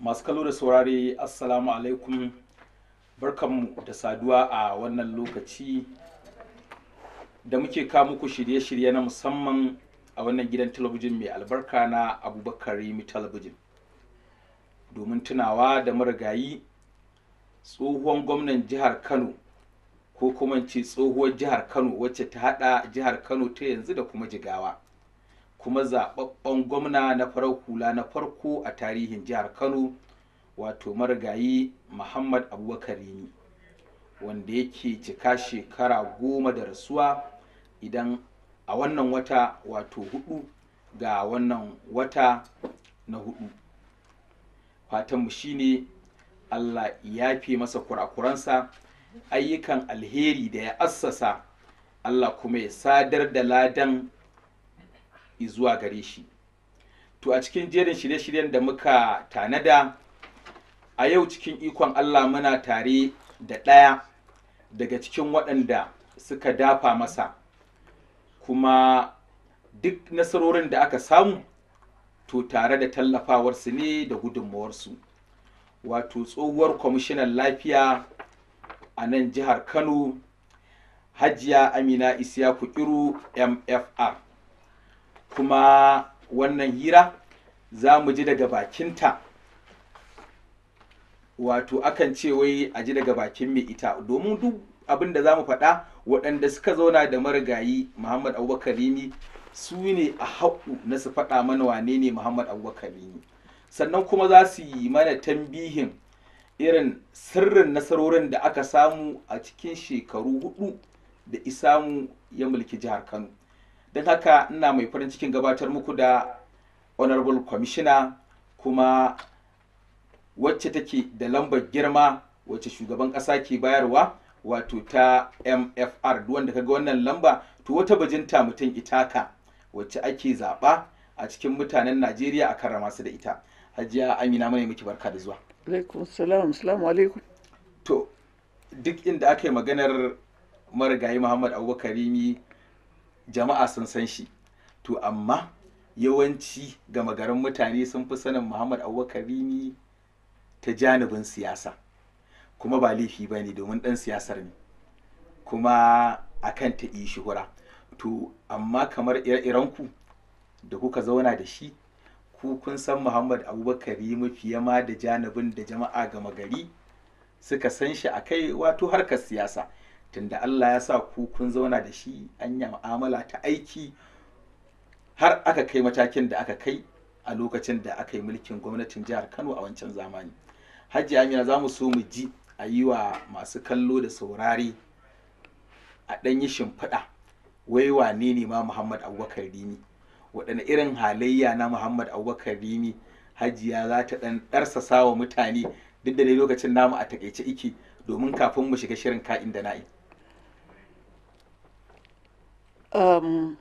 masu kallo da saurare assalamu alaikum barkanmu da saduwa a wannan lokaci da muke kawo muku shirye-shirye na musamman a wannan gidan talabijin mai albarka na abubakar rimi talabijin domin tunawa da marigayi tsohuwan gwamnan jihar kano ko kuma ce tsohuwar jihar kano wacce ta hada jihar kano ta yanzu da kuma jigawa kuma zababben gwamna na farar hula na farko a tarihin jihar kano wato marigayi muhammad abubakar rimi wanda yake cika shekara goma da rasuwa idan a wannan wata wato hudu ga wannan wata na hudu fatanmu shine allah ya fi masa kurakuransa ayyukan alheri da ya assasa allah kuma ya sadar da ladan zuwa gare shi to a cikin jerin shirye-shiryen da muka tanada a yau cikin ikon allah muna tare da ɗaya daga cikin waɗanda suka dafa masa kuma duk nasarorin da aka samu to tare da tallafawarsu ne da gudunmawarsu wato tsohuwar kwamishinan lafiya a nan jihar kano hajiya amina isiyaku iru mfr kuma wannan hira za mu ji daga bakinta wato akan ce wai a ji daga bakin mai ita domin duk abin da za mu faɗa waɗanda suka zauna da marigayi muhammad abubakar rimi su ne a haƙu na su faɗa mana wane ne muhammad abubakar rimi sannan kuma za su yi mana tambihin irin sirrin nasarorin da aka samu a cikin shekaru hudu da isamu ya mulki jihar kano don haka ina mai farin cikin gabatar muku da honorable commissioner kuma wacce take da lambar girma wacce shugaban ƙasa ke bayarwa wato ta mfr wanda kaga wannan lamba to wata bajinta mutum itaka wacce ake zaɓa a cikin mutanen najeriya a karrama su da ita hajiya amina mana miki barka da zuwa alaikum salam salamu alaikum to duk inda aka yi maganar marigayi muhammad abubakar rimi jama'a sun san shi to amma yawanci gama garin mutane sun fi sanin muhammad abubakar rimi ta janibin siyasa kuma ba laifi ba ne domin ɗan siyasar ne kuma akan ta yi shuhura to amma kamar ire-irenku da kuka zauna da shi ku kun san muhammad abubakar rimi fiye ma da janibin da jama'a gama gari suka san shi a kai wato harkar siyasa tunda Allah ya sa ku kun zauna da shi an yi mu'amala ta aiki har aka kai matakin da aka kai a lokacin da aka yi mulkin gwamnatin jihar Kano a wancan zamani. Hajji Amina za mu so mu ji a yi wa masu kallo da saurare a ɗan yi shimfiɗa wai wane ne ma Muhammad Abubakar Rimi waɗanne irin halayya na Muhammad Abubakar Rimi Hajiya za ta ɗan ɗarsasa wa mutane duk da dai lokacin namu a takaice iki domin kafin mu shiga shirin ka'in da na'i. um,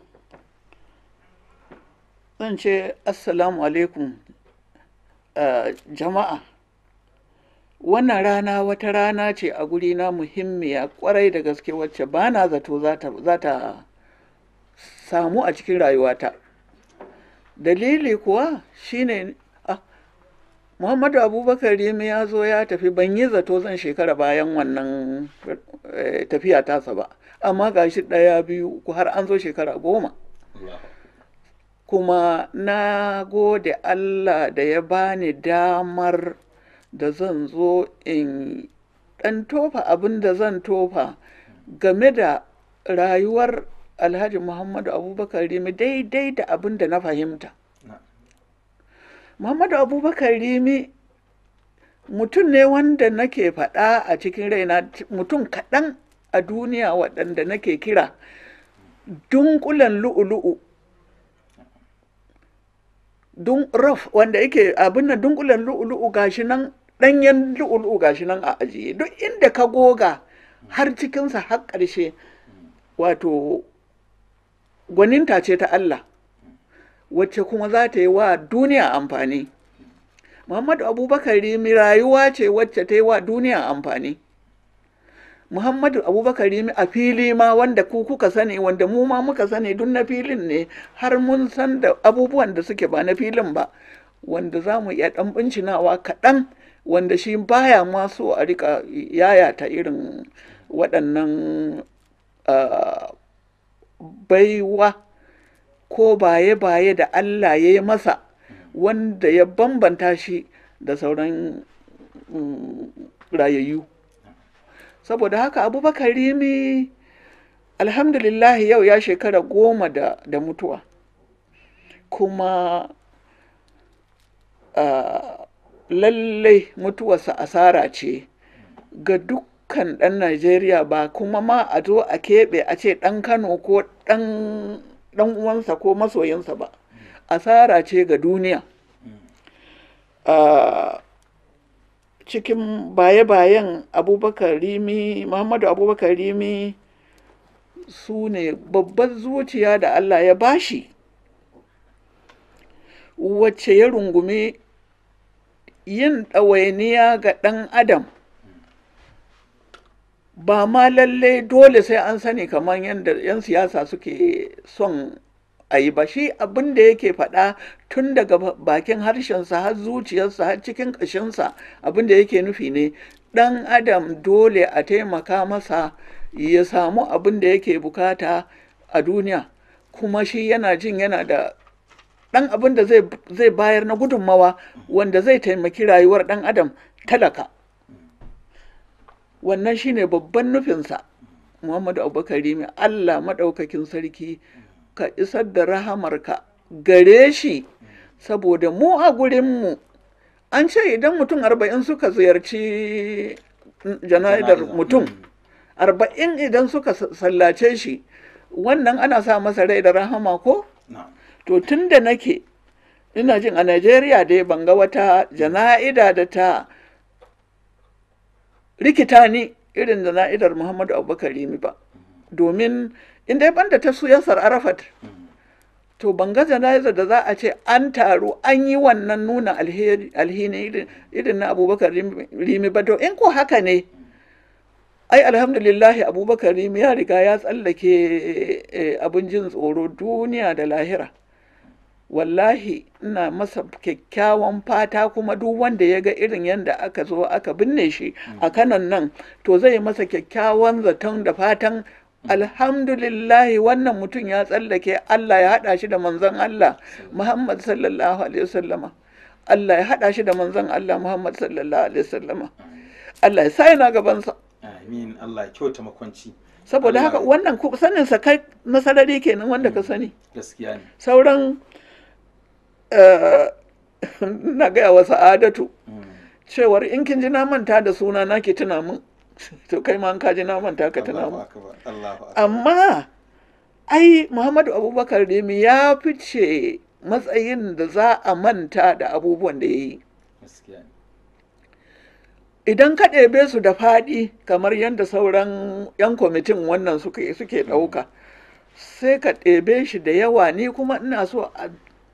zan ce assalamu alaikum uh, jama'a wannan rana wata rana ce a guri na muhimmiya kwarai da gaske wacce ba na zato za ta samu a cikin rayuwata dalili kuwa shine ah, muhammadu abubakar rimi ya zo ya tafi ban yi zato zan shekara bayan wannan eh, tafiya tasa ba amma ga shi ɗaya biyu har an zo shekara goma kuma na gode Allah da ya bani damar da zan zo in ɗan tofa abin da zan tofa game da rayuwar alhaji muhammadu abubakar rimi daidai da abin da na fahimta muhammadu abubakar rimi mutum ne wanda nake faɗa a cikin raina mutum kaɗan a duniya waɗanda nake kira dunkulen lu'ulu'u dun raf wanda yake abin nan dunkulen lu'ulu'u gashi nan ɗanyen lu'ulu'u gashi nan a ajiye duk inda ka goga har cikinsa har ƙarshe wato gwaninta ce ta Allah wacce kuma za ta yi wa duniya amfani muhammadu abubakar rimi rayuwa ce wacce ta yi wa duniya amfani Muhammadu Abubakar Rimi a fili ma wanda ku kuka sani wanda mu ma muka sani duk na filin ne har mun san da abubuwan da suke ba na filin ba wanda za mu iya ɗan bincinawa kaɗan wanda shi baya ma so a rika yayata irin waɗannan uh, baiwa ko baye-baye da Allah ya yi masa wanda ya bambanta shi da sauran um, rayayyu saboda haka abubakar rimi alhamdulillah yau ya shekara goma da, da mutuwa kuma uh, lallai mutuwarsa asara ce ga dukkan ɗan najeriya ba kuma ma a zo a keɓe a ce ɗan kano ko ɗan uwansa ko masoyinsa ba asara ce ga duniya uh, cikin baye-bayen abubakar rimi muhammadu abubakar rimi su ne babbar zuciya da allah ya bashi wacce ya rungumi yin ɗawainiya ga ɗan adam ba ma lalle dole sai an sani kamar yadda 'yan siyasa suke son a yi ba shi abin da yake faɗa tun daga bakin harshensa har zuciyarsa har cikin ƙashinsa abin da yake nufi ne ɗan adam dole a taimaka masa ya samu abin da yake bukata a duniya kuma shi yana jin yana da ɗan abin da zai bayar na gudunmawa wanda zai taimaki rayuwar ɗan adam talaka wannan shine babban nufinsa muhammadu abubakar rimi allah maɗaukakin sarki ka isar da rahamarka gare shi saboda mu a gurinmu an ce idan mutum arba'in suka ziyarci jana'idar mutum arba'in idan suka sallace shi wannan ana sa masa rai da rahama ko? to tun da nake ina jin a Najeriya dai ban ga wata jana'ida da ta rikita ni irin jana'idar Muhammadu Abubakar Rimi ba domin in dai banda ta su yasar Arafat to ban ga jana'izar da za a ce an taru an yi wannan nuna alhini irin na Abubakar Rimi ba to in ko haka ne ai alhamdulillahi Abubakar Rimi ya riga ya tsallake abin jin tsoro duniya da lahira wallahi ina masa kyakkyawan fata kuma duk wanda ya ga irin yadda aka zo aka binne shi a kanan nan to zai masa kyakkyawan zaton da fatan alhamdulillahi wannan mutum ya tsallake Allah ya haɗa shi da manzon Allah Muhammad sallallahu alaihi wasallama Allah ya haɗa shi da manzon Allah Muhammad sallallahu alaihi wasallama Allah ya sa yana gabansa amin Allah ya kyauta makwanci saboda haka wannan sanin sa kai nasarari kenan wanda ka sani gaskiya ne sauran na gaya wa sa'adatu cewar in kin ji na manta da suna na ki tuna min to kai ma ka ji na manta ka tuna min amma ai muhammadu abubakar remi ya fice matsayin da za a manta da abubuwan da ya yi idan ka ɗebe su da faɗi kamar yadda sauran 'yan kwamitin wannan suke suke ɗauka sai ka ɗebe shi da yawa ni kuma ina so a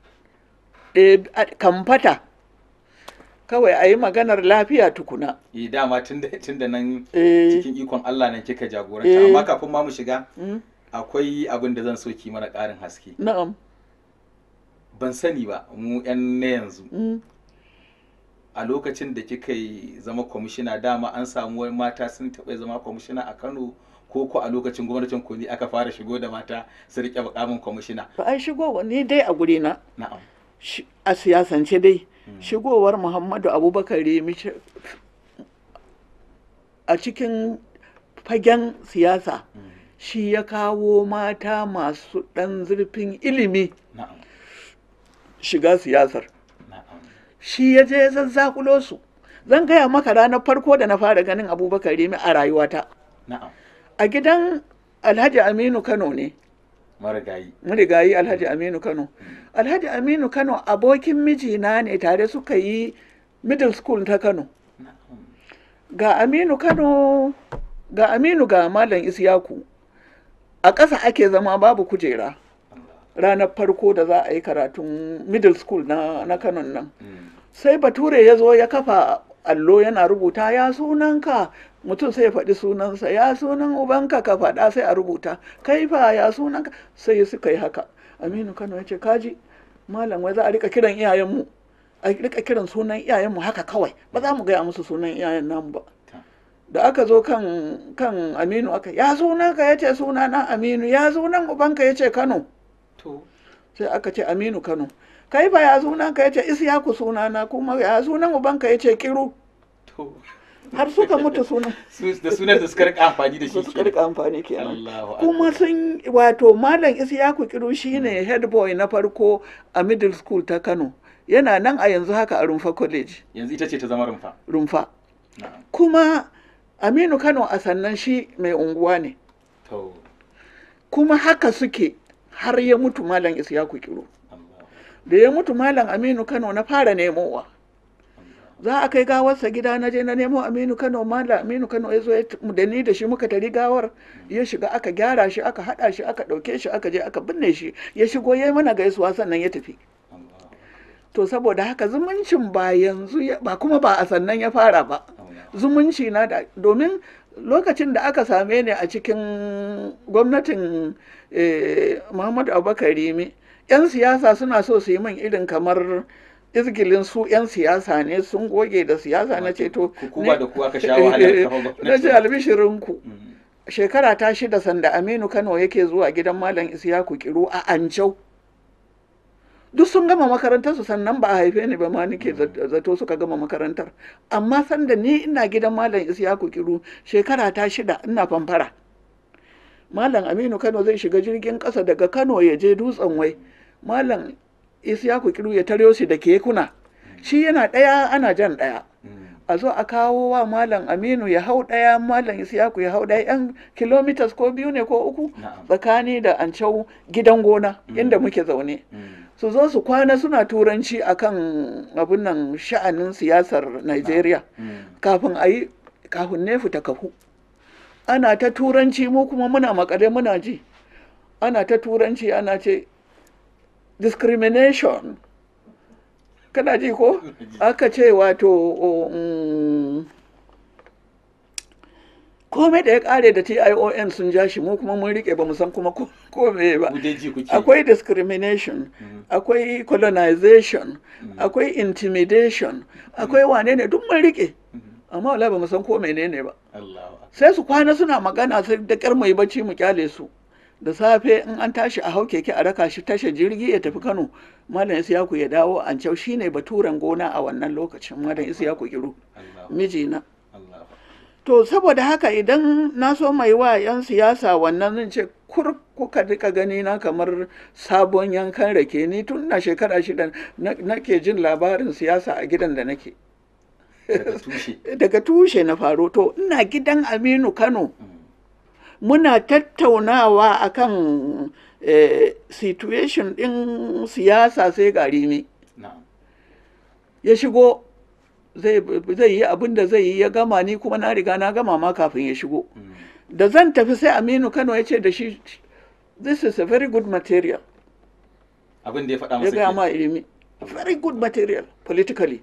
kamfata kawai a yi maganar lafiya tukuna. Yi dama tun da nan cikin ikon Allah nan kika jagoranta amma kafin ma mu shiga akwai abin da zan so ki mana ƙarin haske. Na'am. Ban sani ba mu 'yan na yanzu. A lokacin da kika yi zama kwamishina dama an samu wani mata sun taɓa zama kwamishina a Kano ko ko a lokacin gwamnatin koli aka fara shigo da mata su riƙe mukamin kwamishina. Ba ai shigo ni dai a guri na. Na'am. a siyasance dai shigowar muhammadu abubakar remi a cikin fagen siyasa shi ya kawo mata masu ɗan zurfin ilimi shiga siyasar shi ya je zazzakulo su zan gaya maka ranar farko da na fara ganin abubakar remi a rayuwata a gidan alhaji aminu kano ne marigayi marigayi alhaji aminu kano alhaji aminu kano abokin mijina ne tare suka yi middle school ta kano ga aminu kano ga aminu ga malam isyaku a ƙasa ake zama babu kujera ranar farko da za a yi karatun middle school na, na kano nan sai bature ya zo ya kafa allo yana rubuta ya sunanka mutum sai ya faɗi sunansa ya sunan ubanka ka faɗa sai a rubuta kai fa ya sunanka sai suka yi haka aminu kano ya ce kaji malam wai za a rika kiran iyayenmu a rika kiran sunan iyayenmu haka kawai ba za mu gaya musu sunan iyayen namu ba ta da aka zo kan kan aminu aka ya sunan ka yace suna na aminu ya sunan ubanka yace kano to sai aka ce aminu kano kai ba ya sunan ka yace isyaku sunana kuma ya sunan ubanka yace kiru to har suka mutu sunan su da sunan da suka rika amfani da shi su suka rika amfani kenan Allahu akbar kuma sun wato malam isyaku kiru shine head boy na farko a middle school ta kano yana nan a yanzu haka a rumfa college yanzu ita ce ta zama rumfa rumfa na'am kuma aminu kano a sannan shi mai unguwa ne to kuma haka suke har ya mutu malam isyaku kiru Allahu da ya mutu malam aminu kano na fara nemowa Allah za a kai gawarsa gida na je na nemo aminu kano malam aminu kano ya zo ya t- da ni da shi muka tari gawar ya shiga aka gyara shi aka haɗa shi aka ɗauke shi aka je aka binne shi ya shigo ya yi mana gaisuwa sannan ya tafi Allah to saboda haka zumuncin ba yanzu ya- ba kuma ba a sannan ya fara ba Allah zumunci na da domin lokacin da aka same ni a cikin gwamnatin eh, muhammadu abubakar rimi 'yan siyasa suna so su yi min irin kamar izgilin su 'yan siyasa ne sun goge da siyasa na ce to ku ku ba da ku aka sha wahalar kafa na gwamnati ce albishirinku Mm. shekara ta shida sanda aminu kano yake zuwa gidan malam isiyaku kiru a ancau duk sun gama makarantar su sannan ba a haife ni ba ma nake zat- zato suka gama makarantar amma sanda ni ina gidan malam isiyaku kiru shekara ta shida ina famfara malam aminu kano zai shiga jirgin ƙasa daga kano ya je dutsen wai malam isiyaku kiru ya taryo shi da kekuna shi yana ɗaya ana jan ɗaya Mm. a zo a kawo wa malam aminu ya hau ɗaya malam isiyaku ya hau ɗaya yan kilomitas ko biyu ne ko uku Na'am. tsakani da ancau gidan gona inda muke zaune Mm. su zo su kwana suna turanci akan abin nan sha'anin siyasar Najeriya Mm. kafin a yi kafin nefu ta kafu ana ta turanci mu kuma muna makale muna ji ana ta turanci ana ce discrimination kana ji ko aka ce wato um, komai da ya kare da TION sun ja shi mu kuma mun rike ba mu san kuma ko ko meye ba Ku dai ji kuke. akwai discrimination akwai colonization akwai intimidation akwai wane ne duk mun rike amma wala ba mu san ko menene ba Allahu akbar. sai su kwana suna magana sai da kyar mai bacci mu kyale su da safe in an tashi a hau keke a raka shi tashar jirgi ya tafi Kano malam Isiyaku ya dawo an cau shine baturen gona a wannan lokacin malam Isiyaku kiru Allahu mijina Allahu to saboda haka idan na so mai wa 'yan siyasa wannan zan ce kur kuka rika gani na kamar sabon yankan rake ni tun na shekara shida na- nake jin labarin siyasa a gidan da nake daga tushe. daga tushe na faro to ina gidan aminu kano Mm. muna tattaunawa akan eh, situation ɗin siyasa sai garimi Na'am. ya shigo zai zai yi abin da zai yi ya gama ni kuma na riga na gama ma kafin ya shigo Mm. da zan tafi sai aminu kano ya ce da shi this is a very good material Abin da ya faɗa ya masa gaya kenan. ma ilimi very good material politically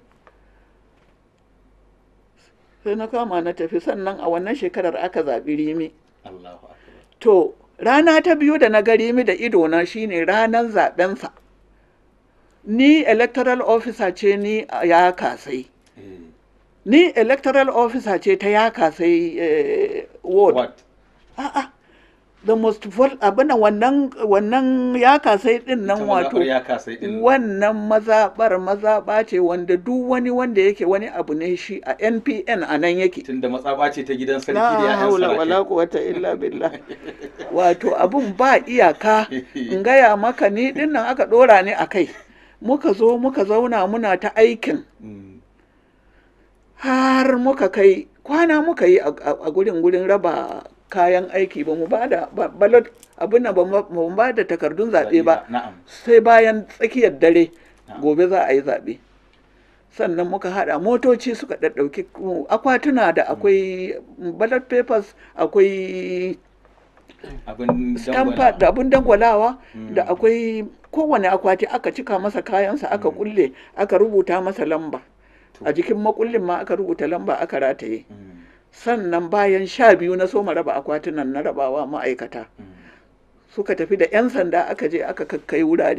sai na kama na tafi sannan a wannan shekarar aka zaɓi rimi Allahu akbar. to rana ta biyu da na ga rimi da idona shine ranar zaɓensa ni electoral officer ce ni a ya kasai Eh. ni electoral officer ce ta ya kasai eh, ward What? a'a the most vol abin wannan wannan ya kasai din nan Ita wato mazaɓar ya kasa din. wannan mazaɓar mazaɓa ce wanda duk wani wanda yake wani abu ne shi a npn a nan yake Tunda matsaba ce ta gidan sarki da la ya'yan haula wala sarki. quwwata illa billah wato abun ba iyaka in gaya maka ni din nan aka dora ni a kai muka zo muka zauna muna ta aikin Mm. har muka kai kwana muka yi a a gurin gurin raba kayan aiki ba mu ba da ba- ballot abin nan ba mu ba mu ba da takardun zaɓe ba Na'am. sai bayan tsakiyar dare Na'am. gobe za a yi zaɓe sannan muka haɗa motoci suka ɗaɗɗauki akwatuna da akwai ballot papers akwai Abin stampa dangwala. da abin dangwalawa Mm. da akwai kowane akwati aka cika masa kayansa aka kulle aka rubuta masa lamba a jikin makullin ma aka rubuta lamba aka rataye Mm. sannan bayan sha biyu na soma raba akwatunan na rabawa ma'aikata Mm. suka tafi da 'yan sanda aka je aka kakkai wurare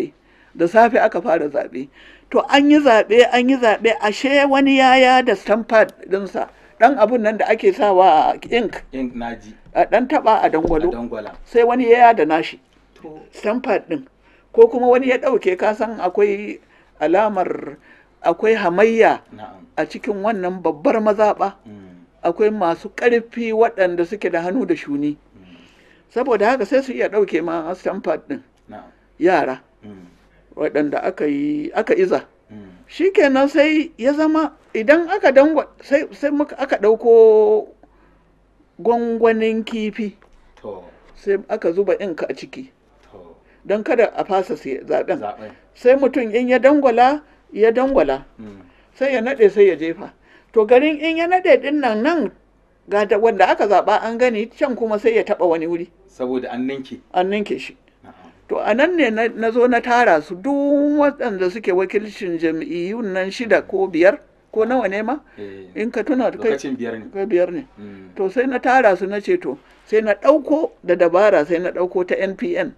da safe aka fara zaɓe to an yi zaɓe an yi zaɓe ashe wani yaya da stampad ɗinsa ɗan abun nan da ake sawa ink in naji a ɗan taɓa a a dangwalo dangwala sai wani yaya da nashi to stampad ɗin ko kuma wani ya ɗauke kasan akwai alamar akwai hamayya na'am a cikin wannan babbar mazaɓa Mm, akwai masu ƙarfi waɗanda suke da hannu da shuni mm, saboda haka sai su iya ɗauke ma stampad ɗin na'am yara Mm, waɗanda aka yi aka iza mm, shikenan sai ya zama idan aka dangwa sai sai muka aka ɗauko gwangwanin kifi to sai aka zuba inka a ciki to don kada a fasa sai- zaɓen zaɓen sai mutum in ya dangwala ya dangwala Mm, sai ya naɗe sai ya jefa to garin in ya naɗe ɗin nan nan ga da wanda aka zaɓa an gani can kuma sai ya taɓa wani wuri saboda an ninke an ninke shi na'am to a nan ne na na zo na tara su duk waɗanda suke wakilcin jam'iyyun nan shida ko biyar ko nawa ne ma eh, in ka tuna kai lokacin biyar ne kai biyar ne Mm, to sai na tara su na ce to sai na ɗauko da dabara sai na ɗauko ta npn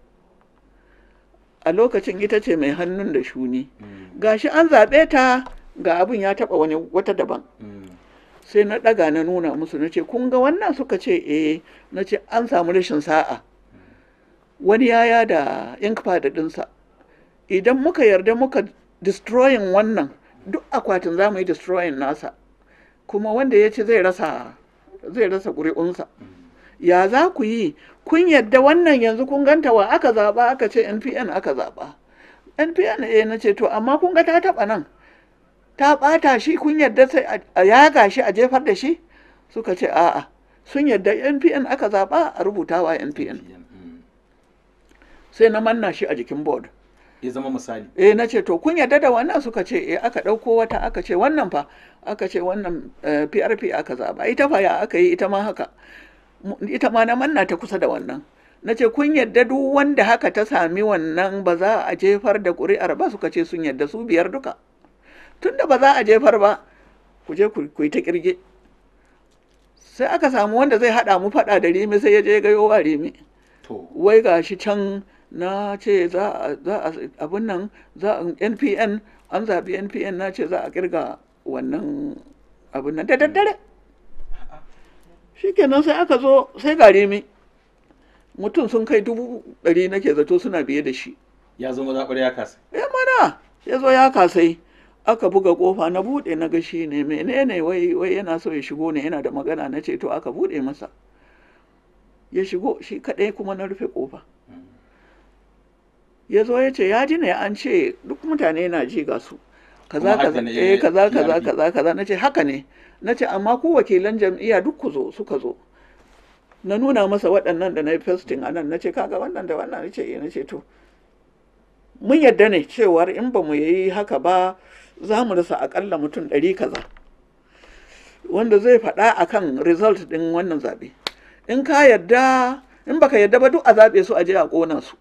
a lokacin ita ce mai hannun da shuni mm, gashi an zaɓe ta ga abin ya taɓa wani wata daban mm, sai na ɗaga na nuna musu na ce kun ga wannan suka ce eh na ce an samu rashin sa'a wani yaya da inkpad ɗinsa idan muka yarda muka destroying wannan duk akwatin za mu yi destroying nasa kuma wanda ya ce zai rasa zai rasa ƙuri'unsa ya za ku yi kun yadda wannan yanzu kun ganta wa aka zaɓa aka ce npn aka zaɓa npn eh na ce to amma kun ga ta taɓa nan ta ɓata shi kun yadda sai a- a yaga shi a jefar da shi suka ce a'a sun yadda npn aka zaɓa a rubutawa npn mm. sai na manna shi a jikin board ya zama misali eh na ce to kun yarda da wannan suka ce eh aka ɗauko wata aka ce wannan fa aka ce wannan eh, PRP aka zaba ita fa ya aka yi ita ma haka Mu- ita ma na manna ta kusa da wannan na ce kun yarda duk wanda haka ta sami wannan ba za a jefar da ƙuri'ar ba suka ce sun yarda su biyar duka tunda ba za a jefar ba ku je ku ku yi ta kirge sai aka samu wanda zai haɗa mu faɗa da rimi sai ya je gayo wa rimi to wai ga shi can na ce za a za a abin nan za a npn an zaɓi npn na ce za a kirga wannan abin nan da daddare shikenan sai aka zo sai gare mi mutum sun kai dubu ɗari nake zato suna biye da shi ya zama zaɓar ya kasa ya mana ya zo ya kasai aka buga kofa na buɗe na gashi ne menene wai wai yana so ya shigo ne yana da magana na ce to aka buɗe masa ya shigo shi kaɗai kuma na rufe kofa ya zo ya ce ya ji ne an ce duk mutane na ji ga su kaza Kuma haka kaza ne, eh kaza kaza PRP. kaza kaza na ce haka ne na ce amma ku wakilan jam'iyya duk ku zo suka zo na nuna masa waɗannan da na yi fasting a nan na ce kaga wannan da wannan na ce eh na ce to mun yadda ne cewar in ba mu yi haka ba za mu rasa akalla mutum ɗari kaza wanda zai faɗa akan result ɗin wannan zaɓe in ka yadda in baka yadda ba duk a zaɓe su a je a ƙona su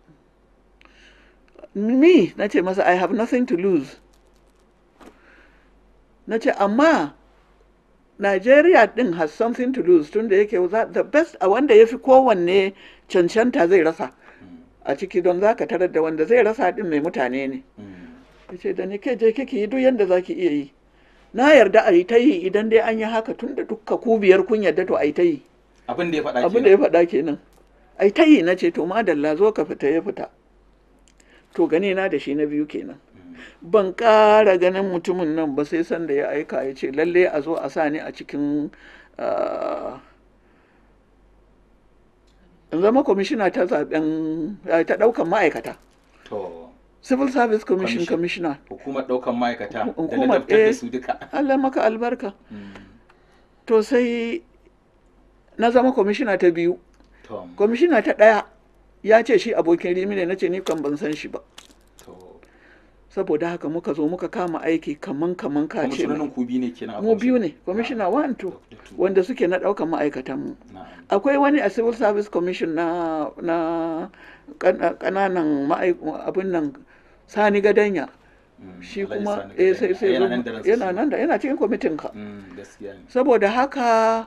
ni na ce masa i have nothing to lose na ce amma Nigeria din has something to lose tun da yake za- the best a wanda ya fi kowanne cancanta zai rasa a ciki don za ka tarar da wanda zai rasa din mai mutane ne ya ce da ni ke je kike yi duk yadda za ki iya yi na yarda a yi ta yi idan dai an yi haka tun da dukka ku biyar kun yarda to a yi ta yi abin da ya faɗa abin da ya faɗa kenan a yi ta yi na ce to madalla zo ka fita ya fita to gani na da shi na biyu kenan ban ƙara ganin mutumin nan ba sai sanda ya aika ya ce lalle a zo a sa ni a cikin ah, in zama kwamishina ta zaben ah, ta ɗaukan ma'aikata to civil service commission Commission. commissioner hukumar ɗaukan ma'aikata da Hukumar, ladabtar da eh. su duka Allah maka albarka Mm, to sai na zama kwamishina ta biyu to kwamishina ta ɗaya ya ce shi abokin rimi ne na ce ni kan ban san shi ba to saboda haka muka zo muka kama aiki kaman kaman ka ce kwamishinonin ku biyu ne kenan a mu biyu kwamishin? ne kwamishina one two Da two. wanda suke na ɗaukan ma'aikatanmu Na'am. akwai wani a civil service commission na na kana- kananan ma'aik- abin nan sani gadanya Mm, shi Alhaji kuma Sani eh Gadanya. sai sai yana zo- nan da ransa yana shi. nan da yana cikin kwamitin ka Mm, gaskiya ne saboda haka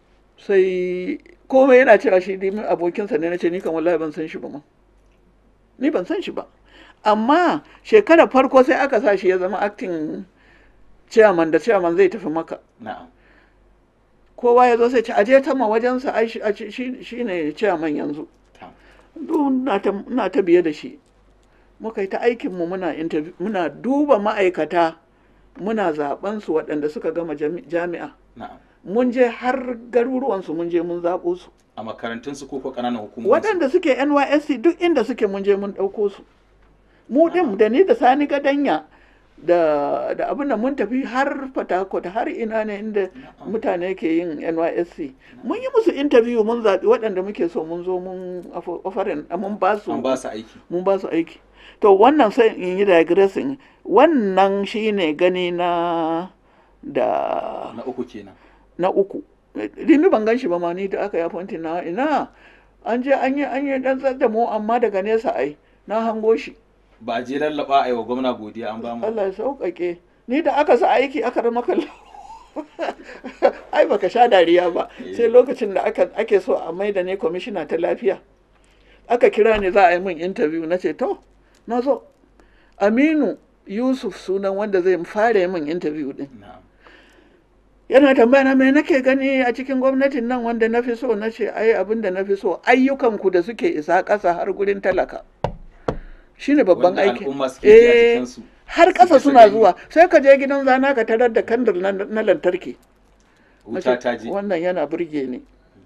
sai komai yana cewa shi dimin abokinsa ne na ce ni kan wallahi ban san shi ba ma ni ban san shi ba amma shekarar farko sai aka sa shi ya zama acting chairman da chairman zai tafi maka na'am kowa ya zo sai ce aje ta ma wajensa ai shi- a ci- shi shi ne chairman yanzu tam duk na ta ina ta biye da shi muka yi ta aikinmu muna interview muna duba ma'aikata muna zaben su waɗanda suka gama jami- jami'a na'am mun je har garuruwansu mun je mun zaɓo su a makarantun su ko ko ƙananan hukumomi waɗanda suke nysc duk inda suke mun je mun ɗauko su mu ɗin da ni da sani gadanya da da abin da mun tafi har fatakot har ina ne inda mutane ke yin nysc mun yi musu interview mun zaɓi waɗanda muke so mun zo mun ofarin mun ba su an ba su aiki mun ba su aiki to wannan sai in yi digressing wannan shine gani na da na uku kenan na uku rimi ban gan shi ba ma ni da aka yi appointing na ina an je an yi an yi dan da mu amma daga nesa ai na hango shi ba a je lallaba a yi wa gwamna godiya an ba mu Allah ya sauƙaƙe ni da aka sa aiki aka rama kallo ai baka sha dariya ba sai lokacin da aka ake so a maida ne kwamishina ta lafiya aka kira ni za a yi min interview na ce to na zo aminu yusuf sunan wanda zai fara yi min interview din na'am yana tambaya na me nake gani a cikin gwamnatin nan wanda na fi so na ce ai abin da na fi so ayyukanku da suke isa ƙasa har gurin talaka shine babban Wanda aiki al'umma suke ji a Eh, jikinsu. har ƙasa Suke suna gani. zuwa sai ka je gidan zana ka tarar da kandir na, na lantarki Na wuta ce, ta je wannan yana burge ni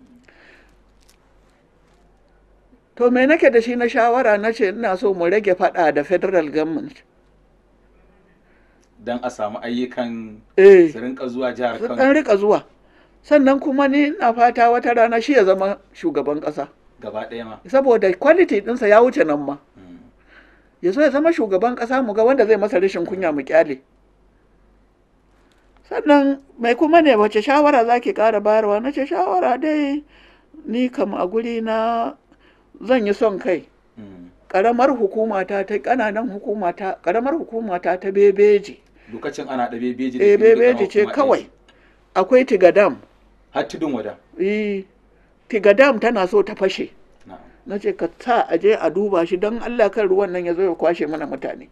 to me nake da shi na shawara na ce ina so mu rage faɗa da federal government don a samu ayyukan eh su rinka zuwa jihar su Kano ɗan rika zuwa sannan kuma ni ina fata wata rana shi ya zama shugaban ƙasa gaba ɗaya ma saboda quality ɗinsa ya wuce nan ma Mm. ya zo ya zama shugaban ƙasa mu ga wanda zai masa rashin kunya mu kyale sannan mai kuma ne wace shawara za ki ƙara bayarwa na ce shawara dai ni kam a guri na zan yi son kai Mm. ƙaramar hukumata ta ƙananan hukumata ƙaramar hukumata ta bebeji lokacin ana da bebeji da eh Bindo bebeji Kano ce kuma kawai ɗaya. akwai tigadam har tudun wada eh tigadam tana so ta fashe na'am na ce ka sa a je a duba shi don Allah kan ruwan nan ya zo ya kwashe mana mutane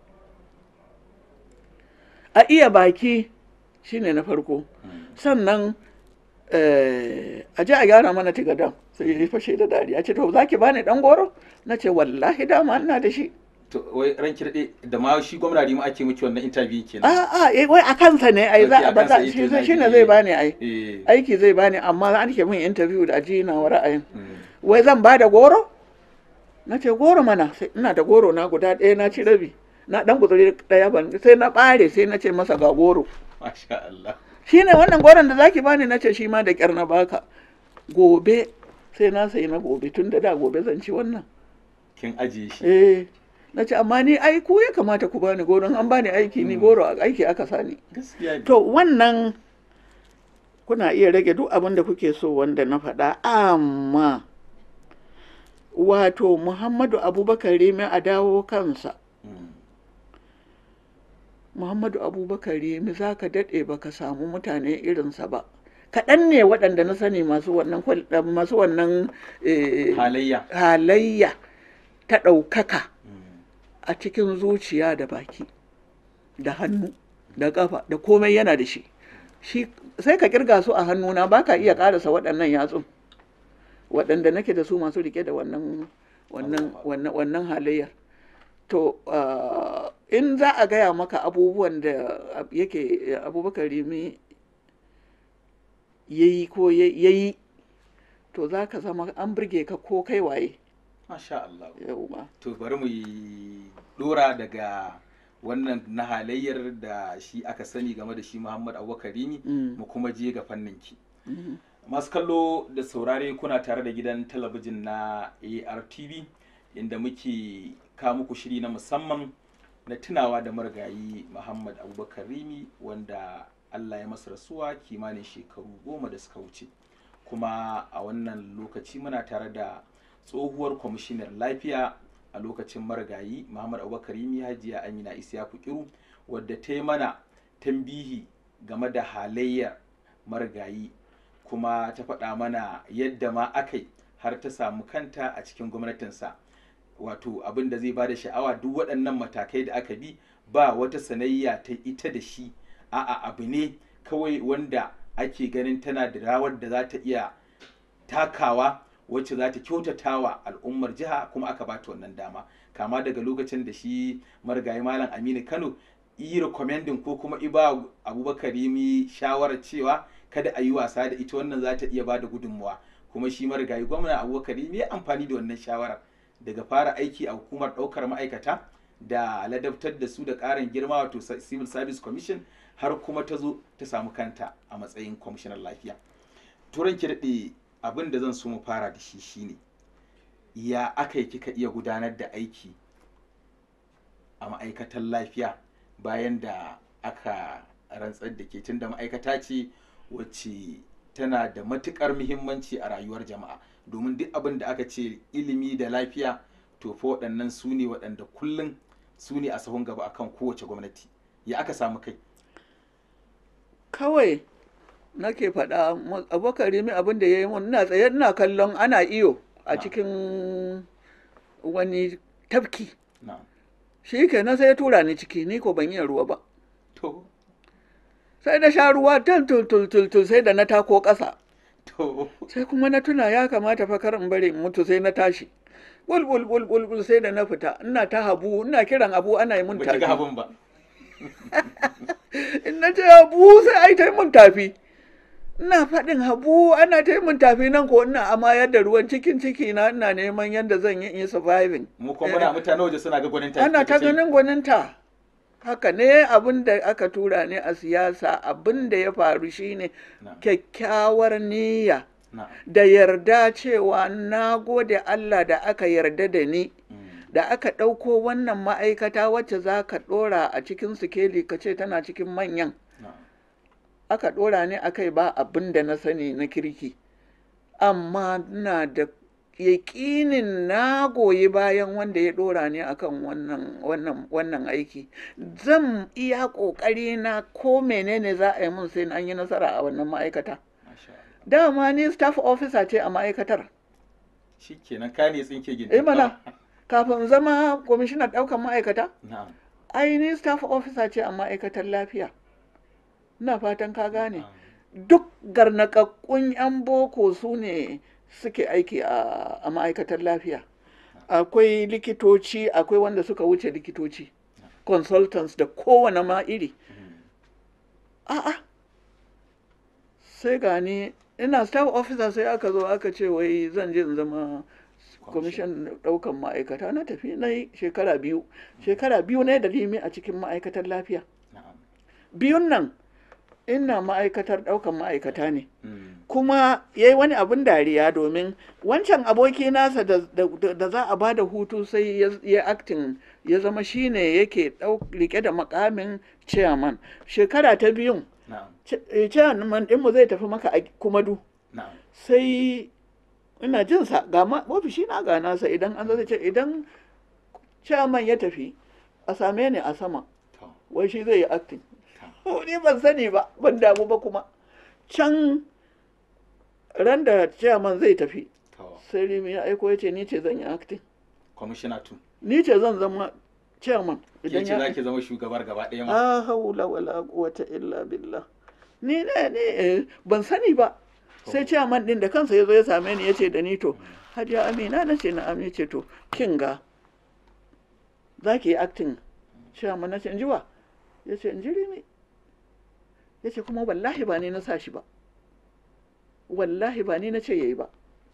a iya baki shine na farko Mm. sannan eh, a je a gyara mana tigadan sai ya fashe da dariya ce to za ki bani dan goro na ce wallahi dama ina da shi to wai ran kirɗe da ma shi gwamna ma ake miki wannan interview kenan a a eh, wai a kansa ne ai za Okay, a a ba za kansa shi yake shi ne zaki zai yi. bani ai eh aiki zai bani amma an ke min interview da aji na wa ra'ayin Mm. wai zan ba da goro na ce goro mana sai ina da goro na guda ɗaya na ci rabi na dan guzuri ɗaya ban sai na ɓare sai na ce masa ga goro masha Allah shi ne wannan goron da zaki bani na ce shi ma da ƙyar na baka gobe sai na sayi na gobe tun da da gobe zan ci wannan kin ajiye shi eh na ce amma ni ai ku ya kamata ku bani goron an bani aiki ni goro a aiki aka sani gaskiya ne to wannan kuna iya rage duk abin da kuke so wanda na faɗa amma wato muhammadu abubakar remi a dawo kansa Mm. muhammadu abubakar remi za ka daɗe ba ka samu mutane irinsa ba kaɗan ne waɗanda na sani masu wannan kwal- masu wannan eh, halayya halayya ta ɗaukaka Mm. a cikin zuciya da baki da hannu da ƙafa da komai yana da shi shi sai ka kirga su a hannuna ba ka iya ƙarasa waɗannan yatsun waɗanda nake da su masu rike da wannan wannan wannan wannan halayyar to ah, in za a gaya maka abubuwan da yake abubakar rimi ya yi ko ya yi to za ka zama an burge ka ko kai waye masha Allah yauwa to bari mu yi dora daga wannan na halayyar da shi aka sani game da shi Muhammad Abubakar Rimi Mm. mu kuma je ga fannin ki Mhm. masu kallo da saurare kuna tare da gidan talabijin na ARTV inda muke kawo muku shiri na musamman na tunawa da marigayi Muhammad Abubakar Rimi wanda Allah ya masa rasuwa kimanin shekaru goma da suka wuce kuma a wannan lokaci muna tare da tsohuwar kwamishinar lafiya a lokacin marigayi Muhammad Abubakar Rimi Hajiya Amina Isiyaku Kiru wadda ta yi mana tambihi game da halayyar marigayi kuma ta faɗa mana yadda ma aka yi har ta samu kanta a cikin gwamnatinsa wato abin da zai ba da sha'awa duk waɗannan matakai da aka bi ba wata sanayya ta ita da shi a'a abu ne kawai wanda ake ganin tana da rawar da za ta iya takawa wacce za ta kyautata wa al'ummar jiha kuma aka bata wannan dama kama daga lokacin da shi marigayi malam aminu kano yi recommending ko kuma iba abubakar yi shawarar cewa kada a yi wasa da ita wannan za ta iya bada gudunmuwa kuma shi marigayi gwamna abubakar yi amfani da wannan shawarar daga fara aiki a hukumar ɗaukar ma'aikata da ladabtar da su da ƙarin girma wato civil service commission har kuma ta zo ta samu kanta a matsayin kwamishinan lafiya turan ki daɗe abin da zan so mu fara da shi shine ya aka yi kika iya gudanar da aiki a ma'aikatan lafiya bayan da aka rantsar da ke tun da ma'aikata ce wacce tana da matukar muhimmanci a rayuwar jama'a domin duk abin da aka ce ilimi da lafiya to fa waɗannan su ne waɗanda kullum su ne a sahun gaba akan kowace gwamnati ya aka samu kai kawai nake faɗa abokari mi abin da ya yi mun ina tsaye ina kallon ana iyo a cikin wani tafki shi kenan sai ya tura ni ciki ni ko ban iya ruwa ba to sai na sha ruwa tul tul tul tul sai da na tako ƙasa to sai kuma na tuna ya kamata fa kar in bari in mutu sai na tashi bul bul bul bul bul sai da na fita ina ta habu ina kiran abu ana yi mun ba ki ga tafi abin ba in na ce habu sai ai ta yi mun tafi ina faɗin habu ana ta yi mun tafi nan ko ina amayar da ruwan cikin ciki na ina neman yadda zan yi in yi surviving mu kuma muna mutane waje suna ga gwanin ta ana ta ganin gwaninta haka ne abin da aka tura ne a siyasa abin da ya faru shine Na. kyakkyawar niyya na da yarda cewa na gode Allah da aka yarda da ni mm, da aka ɗauko wannan ma'aikata wacce za ka ɗora a cikin sikeli ka ce tana cikin manyan na aka ɗora ni a kai ba abin da na sani na kirki amma na da yaƙinin na goyi bayan wanda ya ɗora ni akan wannan wannan wannan aiki zan iya ƙoƙari na ko menene za a yi mun sai an yi nasara a wannan ma'aikata masha Allah dama ni staff officer ce a ma'aikatar shikenan ka ne tsinke gindi eh mana kafin zama kwamishinan ɗaukan ma'aikata na'am ai ni staff officer ce a ma'aikatar lafiya ina fatan ka gane na'am. duk garnakakkun 'yan boko su ne suke aiki a, a ma'aikatar lafiya akwai likitoci akwai wanda suka wuce likitoci consultants da kowane ma iri Mm, a'a sai gani ina staff officer sai aka zo aka ce wai zan je in zama kwamishin daukan ma'aikata na tafi na yi shekara biyu shekara biyu ne da limi a cikin ma'aikatar lafiya na'am biyun nan ina ma'aikatar daukan ma'aikata ne Mm, kuma ya yi wani abin dariya domin wancan aboki nasa da, da- da za a ba da hutu sai ya, ya acting ya zama shine yake ɗau- rike da makamin chairman shekara ta biyun na'am ce- eh, chairman ɗinmu zai tafi maka a kumadu na'am sai ina jin sa ga ma ofishi na ga nasa idan an zai ce idan chairman ya tafi a same ni a sama to wai shi zai yi acting to ni ban sani ba ban damu ba kuma can ran da chairman zai tafi to sai rimi ya aiko ya ce ni ce zan yi acting commissioner tu ni ce zan zama chairman ke idan ce ya zaki zama shugabar gaba ɗaya ma a haula wala quwwata illa billah ni ne ne eh, ban sani ba sai chairman din da kansa ya zo ya same ni ya ce da ni to hajiya amina na ce na ya ce to kin ga za ki yi acting chairman na ce in ji wa ya ce in ji rimi ya ce kuma wallahi ba ni na sa shi ba wallahi ba ni na ce yayi ba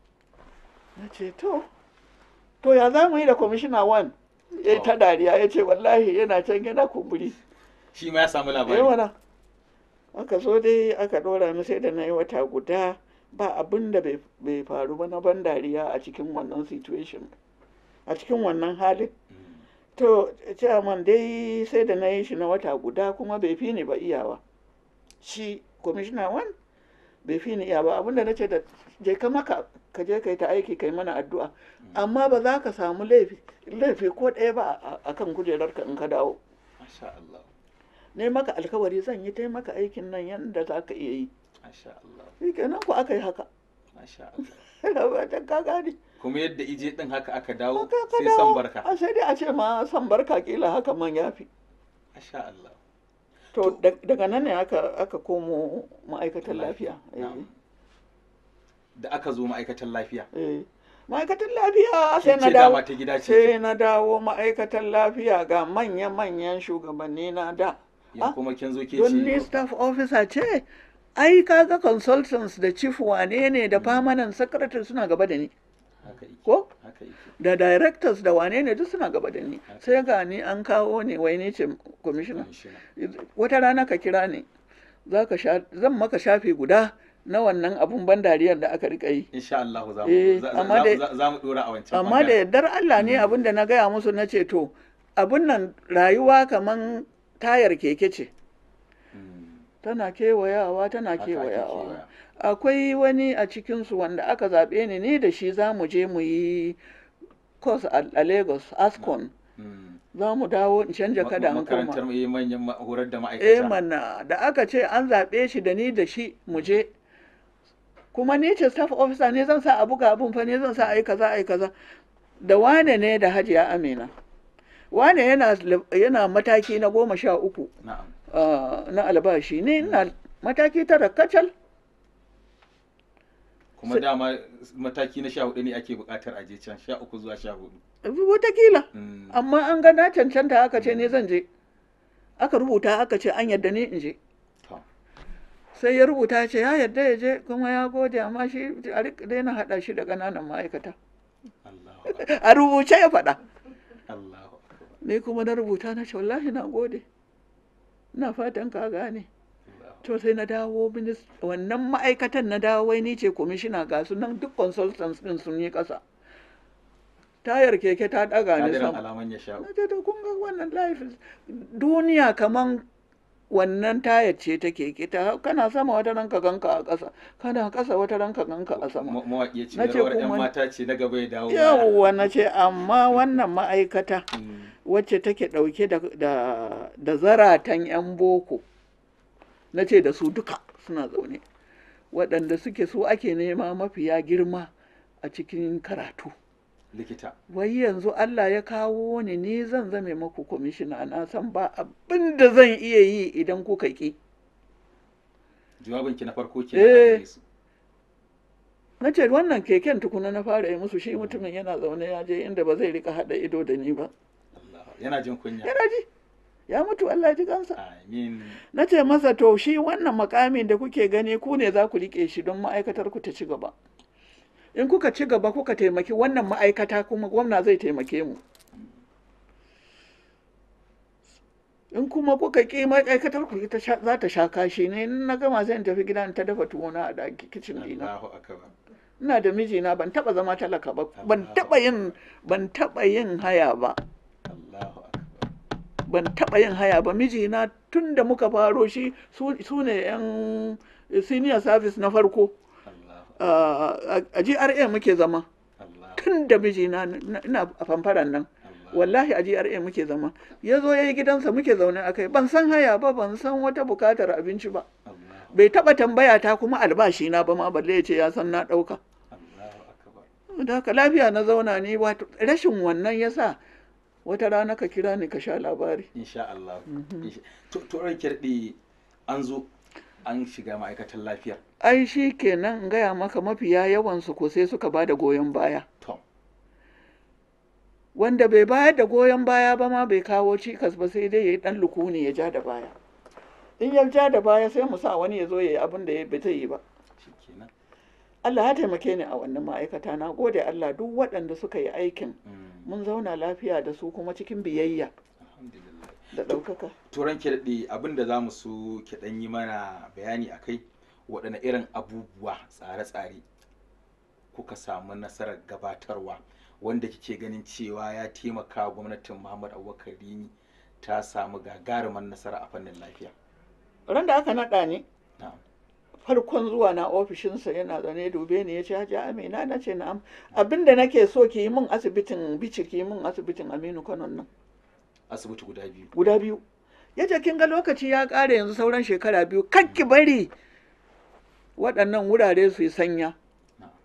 na ce to to ya za mu yi da kwamishina wan ya yi ta dariya ya ce wallahi yana can yana kumburi shi ma ya samu labari yawa na aka so dai aka ɗora ni sai da na yi wata guda ba abin da bai bai faru ba na ban dariya a cikin wannan situation a cikin wannan halin Mm, to chairman dai sai da na yi shi na wata guda kuma bai fi ni ba iyawa shi commissioner wan bai fi ni iya ba abinda na ce da je ka maka ka je ka yi ta aiki kai mana addu'a amma ba za ka samu laifi laifi ko ɗaya ba a- a kan kujerarka in ka dawo masha Allah ne maka alkawari zan yi taimaka aikin nan yadda za ka iya yi masha Allah shi kenan ku aka yi haka masha Allah ba ta ka gane kuma yadda ije din haka aka dawo Haka ka sai dawo. san barka a sai dai a ce ma san barka kila haka man yafi masha Allah to da- daga nan ne aka aka komo ma'aikatan lafiya eh. Na'am. da aka zo ma'aikatan lafiya Eh, ma'aikatan lafiya sai Kin na ce dawo dama ta gida ce sai na dawo ma'aikatan lafiya ga manya-manyan shugabanni na da ya Ah, kuma kin zo ke don ni ce staff officer ce ai kaga consultants da chief wane ne da permanent secretary suna gaba da ni haka yake ko haka yake da directors da wane ne duk suna gaba da ni sai ga ni an kawo ne wai ni ce commissioner Commissioner. wata rana ka kira ni za ka sha zan maka shafi guda na wannan abun ban dariyar da aka rika yi insha Allah za Eh, mu za- amma za- dai- za- za mu dora a wancan amma da bangaren. yardar Allah ne abin da na gaya musu na ce to abin nan rayuwa kaman tayar keke ce Mm, tana kewayawa tana haka ake kewayawa kewaya. akwai wani a cikinsu wanda aka zaɓe ni ni da shi za mu je mu yi course a a Lagos Ascon Mm. za mu dawo in canja Ma- kada ma- an makarantar koma mai manyan ma- horar da eh ma'aikata mana da aka ce an zaɓe shi da ni da shi mu je kuma ni ce staff officer ne zan sa a buga abun fa ne zan sa a yi kaza a yi kaza da wane ne da hajiya amina wane yana yana mataki na goma sha uku na'am ah, na albashi ne ina mataki tara kacal kuma dama mataki na sha hudu ne ake bukatar aje can sha uku zuwa sha hudu watakila Mm, amma an ga na cancanta aka ce ne zan je aka rubuta aka ce an yadda ni in je to, sai ya rubuta ce ya yadda ya je kuma ya gode amma shi a rika daina haɗa shi da ƙananan ma'aikata Allahu akbar, a rubuce ya faɗa Allahu akbar, ni kuma na rubuta na ce wallahi na gode ina fatan ka gane Allahu to sai na dawo minis wannan ma'aikatan na dawo wai ni ce kwamishina ga su nan duk consultants din sun yi ƙasa tayar keke ta ɗaga ni kadiran sama alaman ya sha na ce to kun ga wannan life is- duniya kaman wannan tayar ce ta keke ta kana sama wata ranka ganka a ƙasa kana ƙasa wata ranka ganka a sama Ma- mawaƙi ya ce Na ce rawar 'yan kuma- mata ce na gaba ya dawo baya. yawwa na ce amma wannan ma'aikata Mm, wacce take ɗauke da, da, da zaratan 'yan boko na ce da su duka suna zaune waɗanda suke so ake nema mafiya girma a cikin karatu likita wai yanzu Allah ya kawo ni ni zan zame maku kwamishina na san ba abin da zan iya yi idan kuka ƙi jawabinki na farko ke Eh. na ce wannan keken tukuna na fara yi musu shi mutumin yana zaune ya je inda ba zai rika haɗa ido da ni ba yana jin kunya yana ji ya mutu Allah ji kansa amin na ce masa to shi wannan makamin da kuke gani ku ne za ku rike shi don ma'aikatar ku ta ci gaba in kuka ci gaba kuka taimaki wannan ma'aikata kuma gwamna zai taimake mu in kuma kuka ƙi ma'aikatar ku ita sha- za ta sha kashi ne in na gama zai tafi gida in ta dafa tuwona a daki kicin dina Allahu akbar ina da mijina ban taba zama talaka ba ban taba yin ban taba yin haya ba Allahu akbar ban taɓa yin haya ba mijina tun da muka faro shi su su ne yan senior service na farko Allahu a a GRA muke zama Allahu tun da mijina na- ina a famfaran nan Allahu wallahi a GRA muke zama ya zo ya yi gidansa muke zaune a kai ban san haya ba ban san wata bukatar abinci ba Allahu bai taɓa tambaya ta kuma albashi na ba ma balle ya ce ya san na ɗauka Allahu akbar da haka lafiya na zauna ni wato rashin wannan yasa wata rana ka kira ni ka sha labari insha Allah Insha- to to ranke daɗe an zo an shiga ma'aikatan lafiya ai shi kenan in gaya maka mafiya yawansu ko sai suka ba da goyon baya to wanda bai bayar da goyon baya ba ma bai kawo cikas ba sai dai ya yi ɗan lukuni ya ja da baya in ya ja da baya sai mu sa wani ya zo ya yi abin da ya bai zai yi ba shikenan Allah ya taimake ni a wannan ma'aikata na gode Allah duk waɗanda suka yi aikin Mm, mun zauna lafiya da su kuma cikin biyayya alhamdulillah da ɗaukaka turan ki daɗe abin da za mu so ki ɗan yi mana bayani a kai waɗanne irin abubuwa tsare-tsare kuka samu nasarar gabatarwa wanda kike ganin cewa ya taimaka wa gwamnatin muhammad abubakar rini ta samu gagarumar nasara a fannin lafiya ran da aka naɗa ni na'am farkon zuwa na ofishinsa yana zaune dube ni ya ce haji amina na ce na'am abinda nake so ki yi min asibitin bici ki yi min asibitin aminu kanon nan asibiti guda biyu guda biyu ya ce kin ga lokaci ya ƙare yanzu sauran shekara biyu kan ki bari waɗannan wurare su yi sanya na'am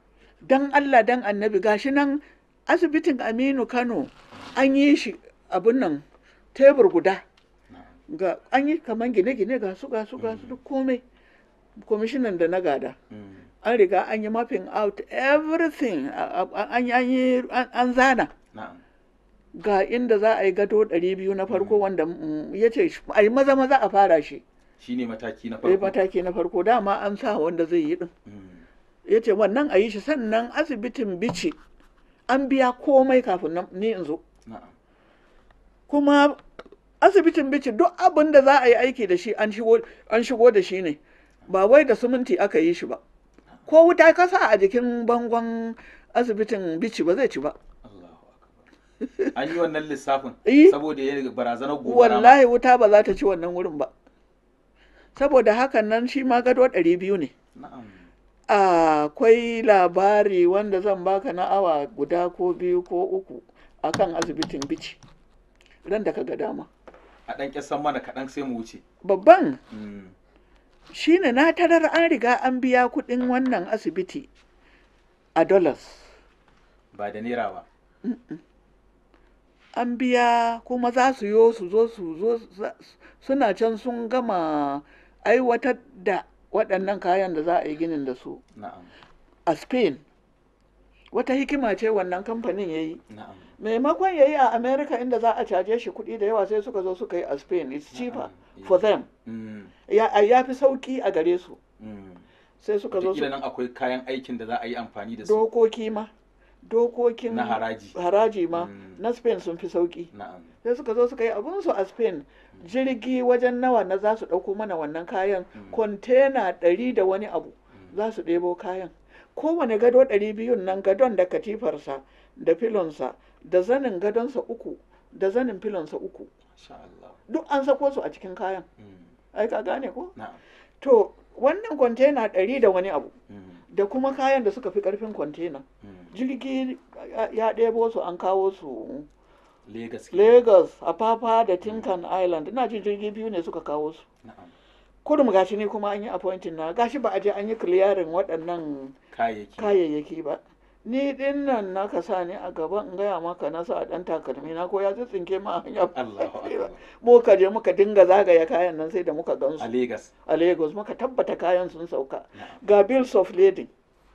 dan Allah dan annabi gashi nan asibitin Aminu Kano an yi shi abun nan tebur guda na'am ga an yi kaman gine-gine ga su ga su ga su duk komai kwamishinan da na gada Mm. an riga an yi mapping out everything a- a- an yi- an yi an an zana na'am ga inda za a yi gado 200 na farko wanda mm, ya ce a yi maza maza a fara shi shine mataki na sai farko mataki na farko dama an sa wanda zai yi din Mm. ya ce wannan a yi shi sannan asibitin bici an biya komai kafin nan- ni in zo na'am kuma asibitin bici duk abin da za a yi aiki da shi an shigo an shigo da shi ne ba wai da siminti aka yi shi ba ko wuta kasa a jikin bangon asibitin bici ba zai ci ba Allahu akbar an yi wannan lissafin Eh. saboda ya barazanar gobara ma. wallahi wuta ba za ta ci wannan wurin ba saboda hakan nan shi ma gado ɗari biyu ne na'am akwai labari wanda zan baka na awa guda ko biyu ko uku akan asibitin bici ran da ka ga dama a ɗan ƙyasan mana kaɗan sai mu wuce babban Mm. shine na tarar an riga an biya kuɗin wannan asibiti a dollars ba da naira ba an biya kuma za su yo su zo su zo za- suna can sun gama aiwatar da waɗannan kayan da za a yi ginin da su na'am a spain wata hikima ce wannan kamfanin ya yi na'am maimakon ya yi a america inda za a caje shi kuɗi da yawa sai suka zo suka yi a spain it's cheaper Na'am. for them Mm. ya ya fi sauki a gare su Mm. sai suka zo Wataƙila su nan akwai kayan aikin da za a yi amfani da su dokoki ma dokokin na haraji haraji ma Mm. na spain sun fi sauki na'am sai suka zo suka yi abunsu a spain jirgi wajen nawa na za su ɗauko mana wannan kayan Mm. kwantena ɗari da wani abu za su ɗebo kayan kowane gado ɗari biyun nan gadon da katifarsa da filonsa da zanin gadonsa uku da zanin filonsa uku Masha Allah duk an sako su a cikin kayan Mm. ai ka gane ko na'am to wannan kwantena ɗari da wani abu Mm. da kuma kayan da suka fi ƙarfin kwantena Mm. jirgi ya- ya ɗebo su an kawo su Legas ke. lagos apapa da tinkan island ina jin jirgi biyu ne suka kawo su na'am kurum gashi ne kuma an yi appointing na gashi ba a je an yi clearing waɗannan kayayyaki kayayyaki ba ni din nan na ka sa ni a gaba in gaya maka na sa ɗan takalmi na ko ya tsinke ma a hanya Allahu akbar muka je muka dinga zagaya kayan nan sai da muka gansu a Legas a lagos muka tabbata kayan sun sauka na'am ga bills of lading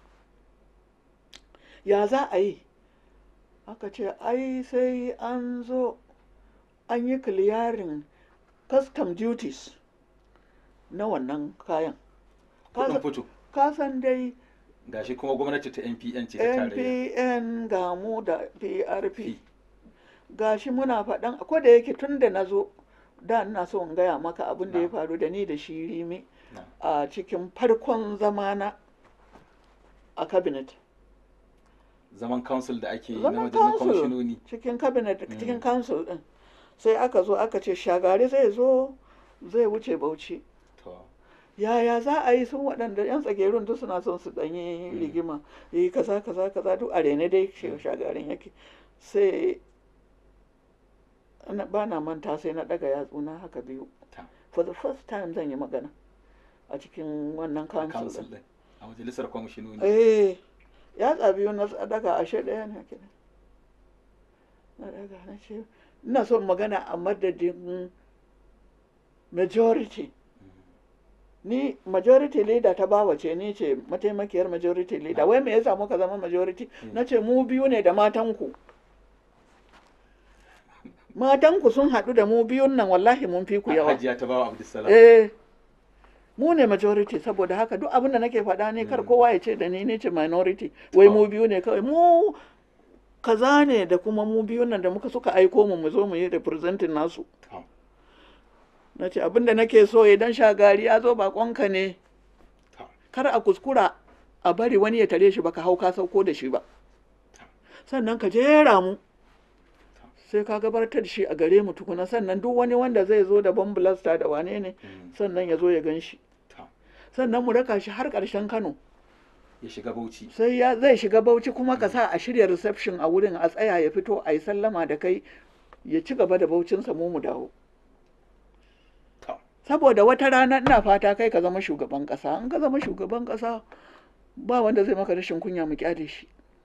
ya za a yi aka ce ai sai an zo an yi clearing custom duties na wannan kayan kudin fito kasan dai gashi kuma gwamnati ta NPN ce ta tarayya npn ga mu da prp gashi muna faɗan ko da yake tun da na zo da ina so in gaya maka abin da ya Na'am. faru da ni da shi rimi Na'am. a cikin farkon zamana a cabinet zaman council da ake yi na zaman majalisar council kwamishinoni cikin cabinet Mm. cikin council din sai aka zo aka ce shagari zai zo zai wuce bauchi to yaya za a yi sun waɗanda yan tsagerun duk suna son su ɗanyi Mm. rigima yi kaza kaza kaza duk a rene dai shi Mm. shagarin yake sai ba na manta sai na ɗaga yatsuna haka biyu ta for the first time zan yi magana a cikin wannan council council din din a majalisar kwamishinoni eh yatsa biyu na daga ashe ɗaya ne kenan na daga na ce ina son magana a madadin majority ni majority leader ta bawa ce ni ce mataimakiyar majority leader wai me yasa muka zama majority Mm. na ce mu biyu ne da matanku matanku sun haɗu da mu biyun nan wallahi mun fi ku yawa hajiya ta bawa abdulsalam eh mu ne majority saboda haka duk abin da nake faɗa ne kar Mm. kowa ya ce da ni ne ce minority wai To. mu biyu ne kawai mu kaza ne da kuma mu biyun nan da muka suka aiko mu mu zo mu yi representing nasu To. na ce abin da nake so idan shagari ya zo bakonka ne To. kar a kuskura a bari wani ya tare shi baka hau ka sauko da shi ba sannan ka jera mu sai ka gabatar da shi a gare mu tukuna sannan duk wani wanda zai zo da bomb blaster da wane ne Mm. sannan ya zo ya gan shi To. sannan mu raka shi har ƙarshen Kano ya shiga bauchi sai ya zai shiga Bauchi kuma ka sa a shirya reception a wurin a tsaya ya fito a yi sallama da kai ya ci gaba da baucinsa mu mu dawo To. saboda wata rana ina fata kai ka zama shugaban ƙasa in ka zama shugaban ƙasa ba wanda zai maka rashin kunya mu kyale shi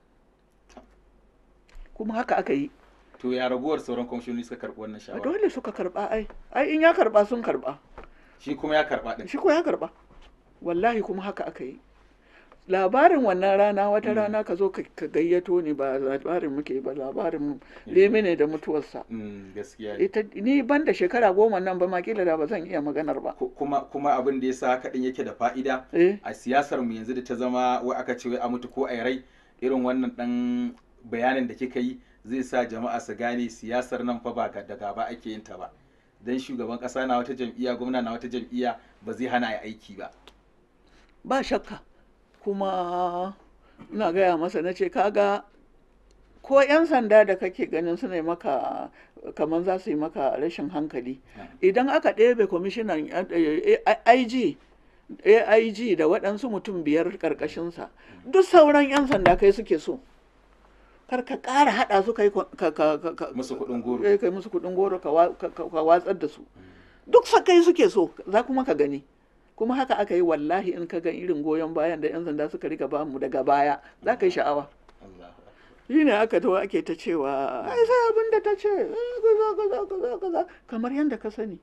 kuma haka aka yi to ya raguwar sauran kwamishinoni suka karɓi wannan a shawara dole suka karba ai ai in ya karba sun karba shi kuma ya karɓa din shi ko ya karba wallahi kuma haka aka yi labarin wannan rana wata Mm. rana ka zo ka ka gayyato ni ba labarin muke ba labarin lemi ne da mutuwarsa Mm, gaskiya ne. ita ni ban da shekara goma nan ba ma kila da ba zan iya maganar ba Ku- kuma kuma abin da yasa haka din yake da fa'ida eh a siyasar mu yanzu da ta zama wai aka ce wai a mutu ko a rai irin wannan dan bayanin da kika yi zai sa jama'a su gane siyasar nan fa ba ga- da gaba ake yin ta ba dan shugaban kasa na wata jam'iyya gwamna na wata jam'iyya ba zai hana a aiki ba ba shakka kuma ina gaya masa na ce kaga ko 'yan sanda da kake ganin suna yi maka kamar za su yi maka rashin hankali idan aka ɗebe kwamishinan eh, eh, IG AIG da waɗansu mutum biyar ƙarƙashinsa duk sauran 'yan sanda kai suke so kar ka ƙara haɗa su kai ka- ka- ka- ka- musu kuɗin goro eh, kai musu kuɗin goro ka wa- ka- ka- ka watsar da su duk sa kai suke so za kuma ka gani kuma haka aka yi wallahi in ka ga irin goyon bayan da 'yan sanda suka riga bamu daga baya za ka yi sha'awa Allahu akbar. shi ne aka to ake ta cewa ai sai abin da ta ce eh, kaza kaza kaza kaza kamar yadda ka sani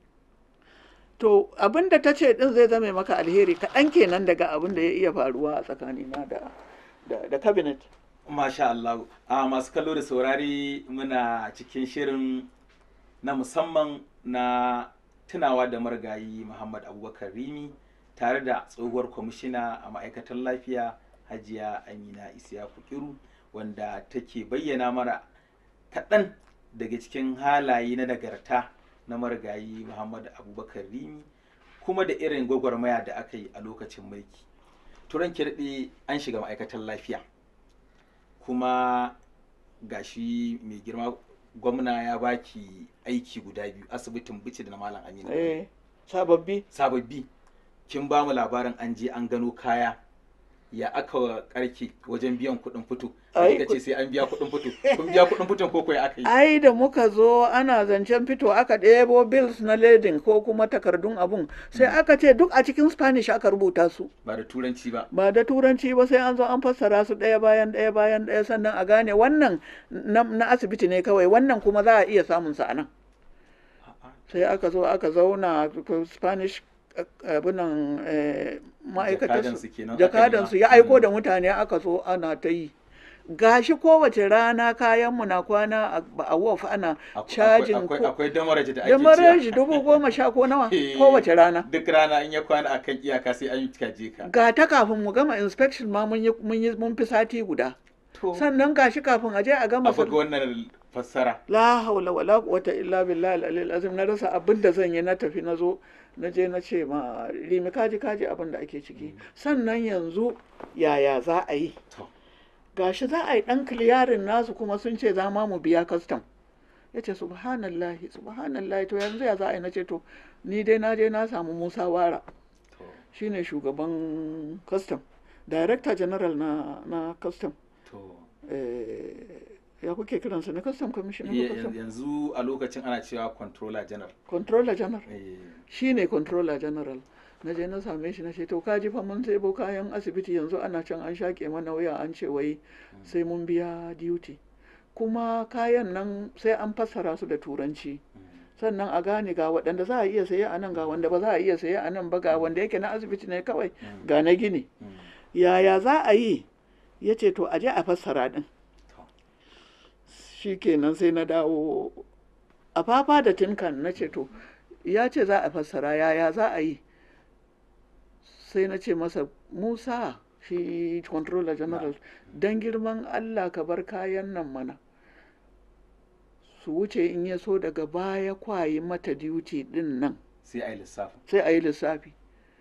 to abin da ta ce din zai zame maka alheri kaɗan kenan daga abin da ya iya faruwa a tsakanina da da, da cabinet Masha Allah. A masu kallo da saurari muna cikin shirin na musamman na tunawa da marigayi Muhammad Abubakar Rimi tare da tsohuwar kwamishina a ma'aikatar lafiya Hajiya Amina Isiyaku Kiru wanda take bayyana mara kaɗan daga cikin halaye na nagarta na marigayi Muhammad Abubakar Rimi kuma da irin gwagwarmaya da aka yi a lokacin mulki. Turan kirɗe an shiga ma'aikatar lafiya. kuma gashi mai girma gwamna ya baki aiki guda biyu asibitin bici da na malam aminu eh sababbi sababbi kin ba mu labarin an je an gano kaya ya aka karki wajen biyan kuɗin fito Ai, kika ce sai an biya kuɗin fito kun biya kuɗin fiton ko kuwa aka yi ai da muka zo ana zancen fito aka ɗebo bills na ledin ko kuma takardun abun sai aka ce duk a cikin spanish aka rubuta su ba da turanci ba ba da turanci ba sai an zo an fassara su ɗaya bayan ɗaya bayan ɗaya sannan a gane wannan na, na asibiti ne kawai wannan kuma za a iya samun sa a nan sai aka zo aka zauna ko spanish eh, abinan eh, ma'aikatar Jakadansu kenan aka jakadansu nema. ya aiko Mm. da mutane aka zo ana ta yi gashi kowace rana kayanmu na kwana a- a wharf ana Akwai- cajin akwai ko akwai damaraji da ake da ciya. maraji dubu goma sha ko nawa Eh, kowace rana duk rana in ya kwana akan iyaka sai an yi kaje ka ga ta kafin mu gama inspection ma mun yi mun yi mun fi sati guda to sannan gashi kafin a je a gama a buga wannan fassara la haula wala quwwata illa billahi al-aliyyil azim na rasa abin da zan yi na tafi na zo na je na ce ma rimi kaji kaji abin da ake ciki sannan yanzu yaya za a yi to gashi za a yi dan kiliyarin nasu kuma sun ce za ma mu biya custom ya ce subhanallahi subhanallahi to yanzu ya za a yi na ce to ni dai na je na samu musa wara to shine shugaban custom director general na na custom to eh, ya kuke kiransa na custom commissioner Ye- ko custom yanzu a lokacin ana cewa controller general controller general Eh, shi ne controller general na je na same shi na ce to ka ji fa mun sebo kayan asibiti yanzu ana can an shaƙe mana wuya an ce wai sai mun biya duty kuma kayan nan sai an fassara su da turanci sannan a gane ga waɗanda za a iya saye a nan ga wanda ba za a iya saye a nan ba ga wanda yake na asibiti ne kawai Mm. ga na gini mm, yaya za a yi ya ce to a je a fassara ɗin to, shi kenan sai na dawo a fafa da tinkan na ce to ya ce za a fassara yaya za a yi sai na ce masa musa shi controller general don girman allah ka bar kayan nan mana su wuce in ya so daga baya kwayi mata duty din nan sai a yi lissafin sai a yi lissafi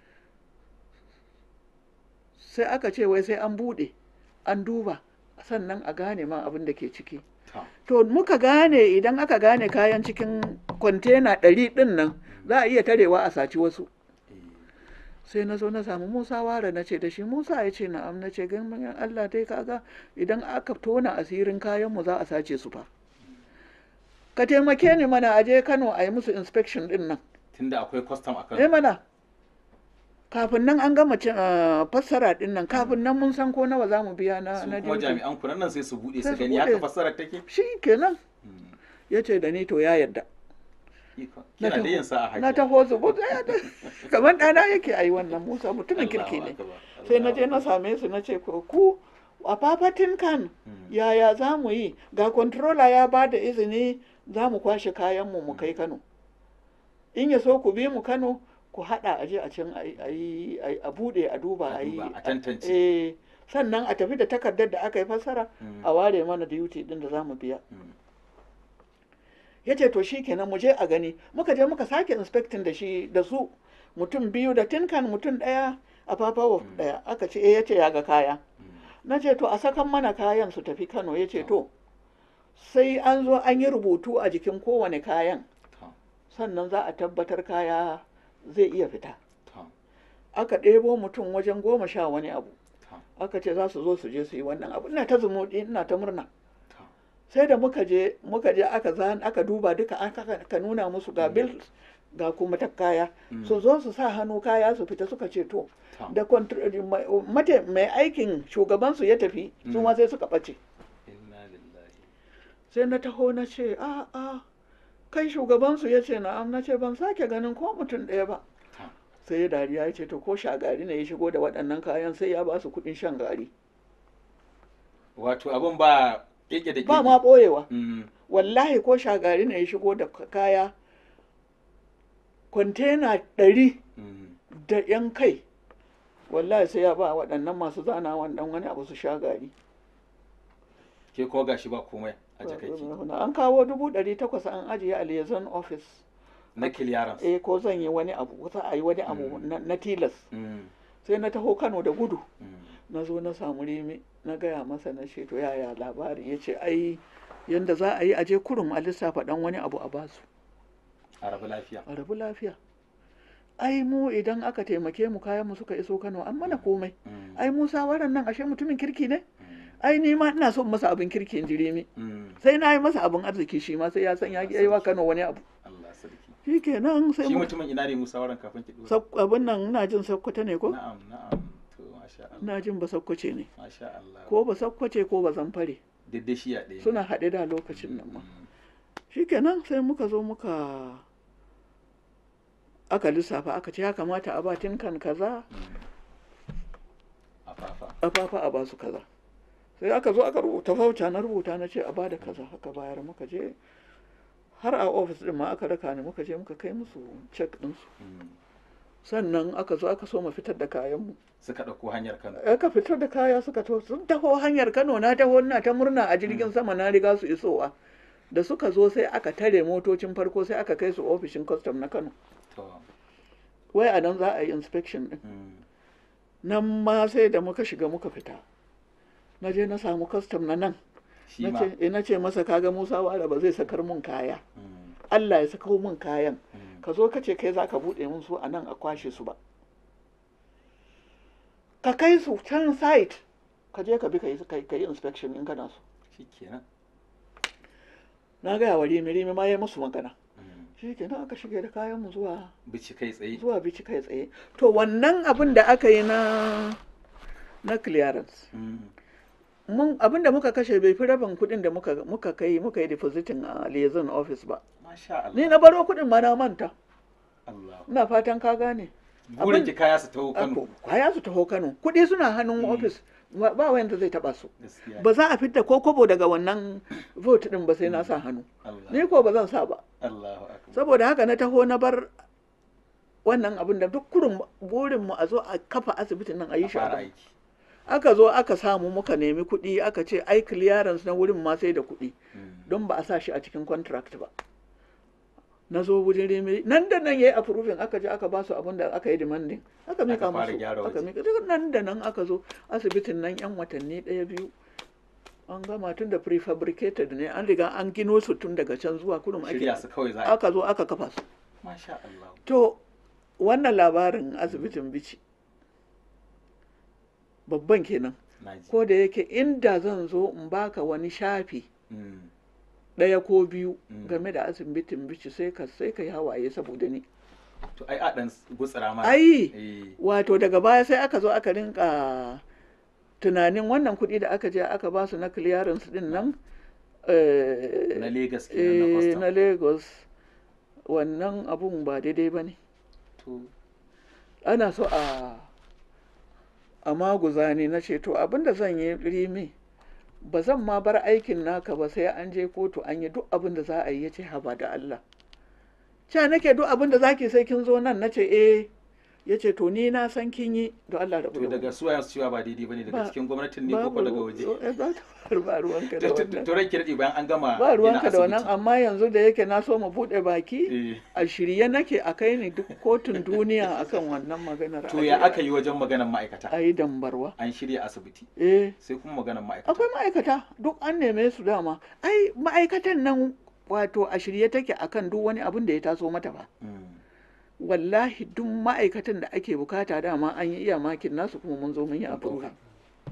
sai aka ce wai sai an bude an duba sannan a gane ma abin da ke ciki to, to muka gane idan aka gane kayan cikin kwantena ɗari ɗin nan za a iya tarewa a saci wasu eh, sai na zo na samu musa ware na ce da shi musa ya ce na'am na ce gan allah dai kaga idan aka tona asirin kayanmu za a sace su fa ka taimake ni mana a je kano a yi musu inspection ɗin nan tunda akwai custom a eh kan mana kafin nan an gama cin- ah, fassara din nan kafin nan mun san ko nawa za mu biya na su na kuma duty. jami'an kunan nan sai su bude Sai su su gani buɗe. haka fassarar take shi kenan Mm. ya ce da ni to ya yarda Iko. Na kina da taho- yin sa'a na hajiya taho zubu kamar ɗana yake a yi wannan musa mutumin kirki Allahu ne akbar, sai na je na Allahu same su na ce ko ku a fafatin kan Mm. yaya za mu yi ga controller ya ba da izini za mu kwashe kayanmu mu kai kano in ya so ku bi mu kano ku haɗa aje a can a yi- a yi a yi- a buɗe a duba A a yi duba, a tantance. eh, sannan a tafi da takardar da aka yi fassara Mm. a ware mana duty din da za mu biya Mm. ya ce to shi kenan mu je a gani muka je muka sake inspecting da shi da su mutum biyu da tinkan mutum ɗaya a papawa ɗaya aka ce eh ya ce ya ga kaya Mm. na ce to a sakan mana kayan su tafi kano ya ce to sai an zo an yi rubutu a jikin kowane kayan To, sannan za a tabbatar kaya zai iya fita to, aka ɗebo mutum wajen goma sha wani abu to, aka ce za su zo su je su yi wannan abu ina ta zumuɗi ina ta murna to. sai da muka je muka je aka zan aka duba duka aka aka nuna musu ga bills ga kuma ta kaya Mm. su zo su sa hannu kaya su fita suka ce to To. da contr- mai- mate- mai aikin shugabansu ya tafi su Mm. ma sai suka ɓace Inna lillahi. sai na taho na ce a a kai shugabansu ya ce na'am na ce ban sake ganin ko mutum ɗaya ba To, sai ya dariya ya ce to ko shagari ne ya shigo da waɗannan kayan sai ya ba su kuɗin shan gari Wato abin ba keke da ba keke. ma ɓoyewa Mm. wallahi ko shagari ne ya shigo da k- kaya kwantena ɗari Mm. da yan kai wallahi sai ya ba waɗannan masu zana wannan wani abu su sha gari Ke kuma gashi ba komai a jakaki. an kawo dubu ɗari takwas an ajiye a liaison office Na clearance. eh ko zan yi wani abu za a yi wani abu Mm. na na tilas Mm. sai na taho kano da gudu Mm. na zo na samu rimi na gaya masa na ce to yaya labari ya ce ai yanda za a yi aje kurum a lissafa dan wani abu a basu A rabu lafiya. a rabu lafiya ai mu idan aka taimake mu kayan mu suka iso kano an mana komai Mm. ai musa waran nan ashe mutumin kirki ne Mm. ai ni ma ina son masa abin kirki in ji rimi Mm. sai na yi masa abin arziki shi ma sai ya san ya yi wa kano wani abu Allah sarki. shi kenan sai Shi mu mutumin ina ne Musa waran kafin ki dora? Sak- abin nan ina jin sakkwata ne ko Na'am, na'am. To, masha Allah. ina jin ba sakkwace ne Masha Allah. ko ba sakkwace ko ba zamfare Duk da shi a ɗaya. suna haɗe da lokacin nan ma Mm. shikenan sai muka zo muka aka lissafa aka ce ya kamata a ba tinkan kaza Mm. A fafa. a fafa a basu kaza sai aka zo aka rubuta fauca na rubuta na ce a bada kaza aka bayar muka je har a ofis din ma aka raka ni muka je muka kai musu cek ɗinsu Mm. sannan aka zo aka so mu fitar da kayanmu Suka ɗauko hanyar Kano. aka fitar da kaya suka to sun taho hanyar kano na taho ina ta murna a jirgin sama na riga su isowa da suka zo sai aka tare motocin farko sai aka kai su ofishin custom na kano To. wai a nan za a yi inspection din Mm. nan ma sai da muka shiga muka fita na je na samu custom na nan Shi na ma. ce eh, na ce masa kaga musa wara ba zai sakar mun kaya Mm. allah ya sako mun kayan Mm. ka zo ka ce kai za ka buɗe mun su a nan a kwashe su ba ka kai su can site ka je ka bi ka yi ka yi inspection in kana so Shi kenan. na gaya wa rimi rimi ma ya musu magana Mm. shi kenan aka shige da kayan mu zuwa Bici kai tsaye. zuwa bici kai tsaye to wannan abin da aka yi na na clearance Mm. mun abin da muka kashe bai fi rabin kuɗin da muka muka kai muka yi depositing a liaison office ba Masha Allah. ni na baro kuɗin ma na manta Allah. ina fatan ka gane Burin abin- ki kaya su taho Kano. Ako, kwaya su taho Kano kuɗi suna hannun Mm. office ba ba wanda zai taba su Gaskiya. ba za a fitta ko kobo daga wannan vote din ba sai na sa hannu Allah. ni ko ba zan sa ba Allahu akbar. saboda haka na taho na bar wannan abin da duk kurin burin mu a zo a kafa asibitin nan a yi A shi a fara Kano. aiki. aka zo aka samu muka nemi kuɗi aka ce ai clearance na wurin ma sai da kuɗi Mm. don ba a sa shi a cikin contract ba na zo wurin remi nan da nan yayi approving aka je aka ba su abin da aka yi demanding aka mika Aka fara musu gyara aka waje. mika duk nan da nan aka zo asibitin nan yan watanni ɗaya biyu an gama tun da prefabricated ne an riga an gino su tun daga can zuwa kurum ake Shirya su kawai za a yi. aka zo aka kafa su Masha Allah. to wannan labarin asibitin bici babban kenan Naji. ko da yake inda zan zo in baka wani shafi Mm. ɗaya ko biyu Mm. game da asibitin bici sai ka sai ka yi hawaye saboda ni to ai a dan gutsira ma ai eh wato daga baya sai aka zo aka rinka tunanin wannan kuɗi da aka je aka ba su na clearance din nan eh, na Lagos kenan na eh, custom na lagos wannan abun ba daidai ba ne to ana so a a maguza ne na ce to abinda zan yi rimi ba zan ma bar aikin naka ba sai an je kotu an yi duk abin da za a yi ya ce haba da Allah ca nake duk abin da zaki sai kin zo nan na ce eh ya ce to ni na san kin yi da Allah da to daga suwayen su cewa ba daidai bane daga Ba- cikin gwamnatin ne ko ko daga waje ba ruwanka da wannan to ranki daɗe bayan an gama ba gina ruwanka da wannan asibiti. amma yanzu da yake na so mu buɗe baki Eh, a shirye nake a kai ni duk kotun duniya akan wannan maganar to ya aka yi wajen maganar ma'aikata a yi dambarwa an shirya asibiti eh sai kuma maganar ma'aikata akwai ma'aikata duk an neme su dama ai ma'aikatan nan wato a shirye take akan duk wani abin da ya taso mata ba Mm, wallahi duk ma'aikatan da ake bukata dama an yi iya makin nasu kuma mun zo mun yi mun approve ɗauka.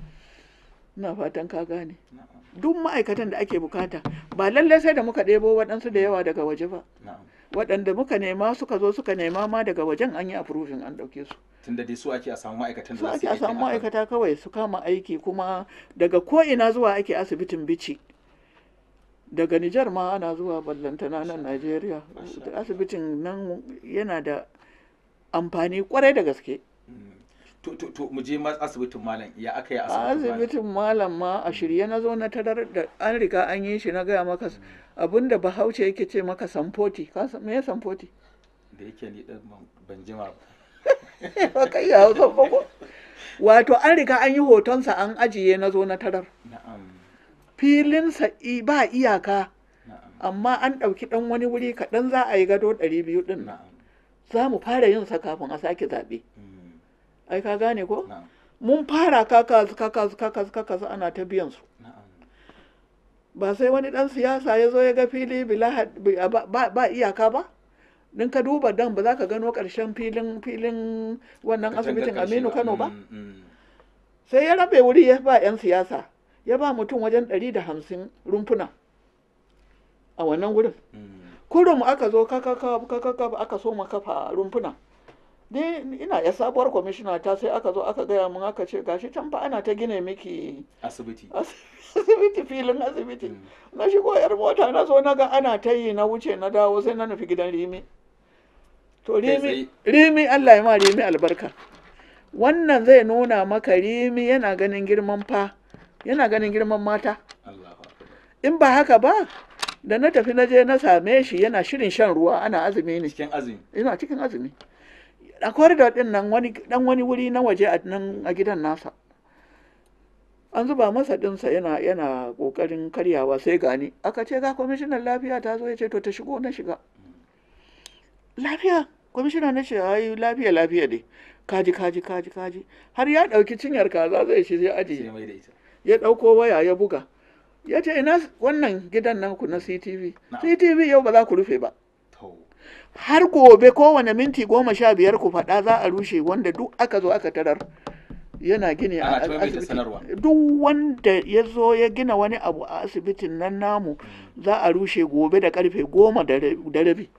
ina fatan ka gane Na'am, duk ma'aikatan da ake bukata ba lallai sai da muka ɗebo waɗansu da yawa daga waje ba na'am. waɗanda muka nema suka zo suka nema ma daga wajen an yi approving an ɗauke su tunda dai su ake a samu ma'aikatan su da za ake su a yi samu aikin a kan- ma'aikata kawai su kama aiki kuma daga ko'ina zuwa ake asibitin bici daga Nijar ma ana zuwa ballantana nan Najeriya Masha asibitin nan yana da amfani kwarai da gaske Mm. to to to mu je ma asibitin malam ya aka yi a asibitin malam asibitin malam ma a shirye na zo na tarar da an riga an yi shi na gaya maka abinda bahaushe yake ce maka samfoti ka san me ya samfoti da yake ni dan ban- ban jima ba ba kai ya hausa ba ko wato an riga an yi hotonsa an ajiye na zo na tarar na'am filinsa i- ba iyaka na'am amma an ɗauki ɗan wani wuri kaɗan za a yi gado ɗari biyu ɗin nan na'am za mu fara yin sa kafin a sake zaɓe Mm, ai ka gane ko na'am mun fara kakas kakas kakas kakas ana ta biyan su na'am ba sai wani ɗan siyasa ya zo ya ga fili bila had- bi- ba, ba- ba iyaka ba din ka duba dan ba za ka gano ƙarshen filin filin wannan Katangar asibitin ƙarshe aminu kano ba Mm, mm. sai ya rabe wuri ya ba 'yan siyasa ya ba mutum wajen ɗari da hamsin rumfuna a wannan wurin Mm. kurum aka zo kakaka kakaka aka so ma kafa rumfuna ni ina ya sabuwar kwamishina ta sai aka zo aka gaya mun aka ce gashi can fa ana ta gine miki asibiti asibiti filin asibiti Mm. na shigo yar mota na zo na ga ana ta yi na wuce na dawo sai na nufi gidan rimi to Kai rimi rimi Allah ya ma rimi albarka wannan zai nuna maka rimi yana ganin girman fa yana ganin girman mata Allahu akbar in ba haka ba da na tafi na je na same shi yana shirin shan ruwa ana azumi ne cikin azumi ina cikin azumi a corridor din nan wani dan wani wuri na waje a nan a gidan nasa an zuba masa dinsa yana yana kokarin karyawa sai gani aka ce ga kwamishinan lafiya ta zo ya ce to ta shigo na shiga lafiya kwamishina na ce ai lafiya lafiya dai kaji kaji kaji kaji har ya dauki cinyar kaza zai shi zai ajiye sai mai da ita ya ɗauko waya ya buga ya ce ina wannan gidan nan ku na CTV Na'am. CTV yau ba za ku rufe ba to har gobe kowane minti goma sha biyar ku faɗa za a rushe wanda duk aka zo aka tarar yana gini a Ana ta maimaita asibiti sanarwa. duk wanda ya zo ya gina wani abu a asibitin nan namu za a rushe gobe da karfe goma da ra- da rabi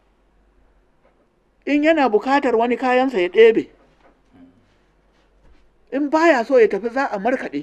in yana bukatar wani kayansa ya ɗebe in baya so ya tafi za a markaɗe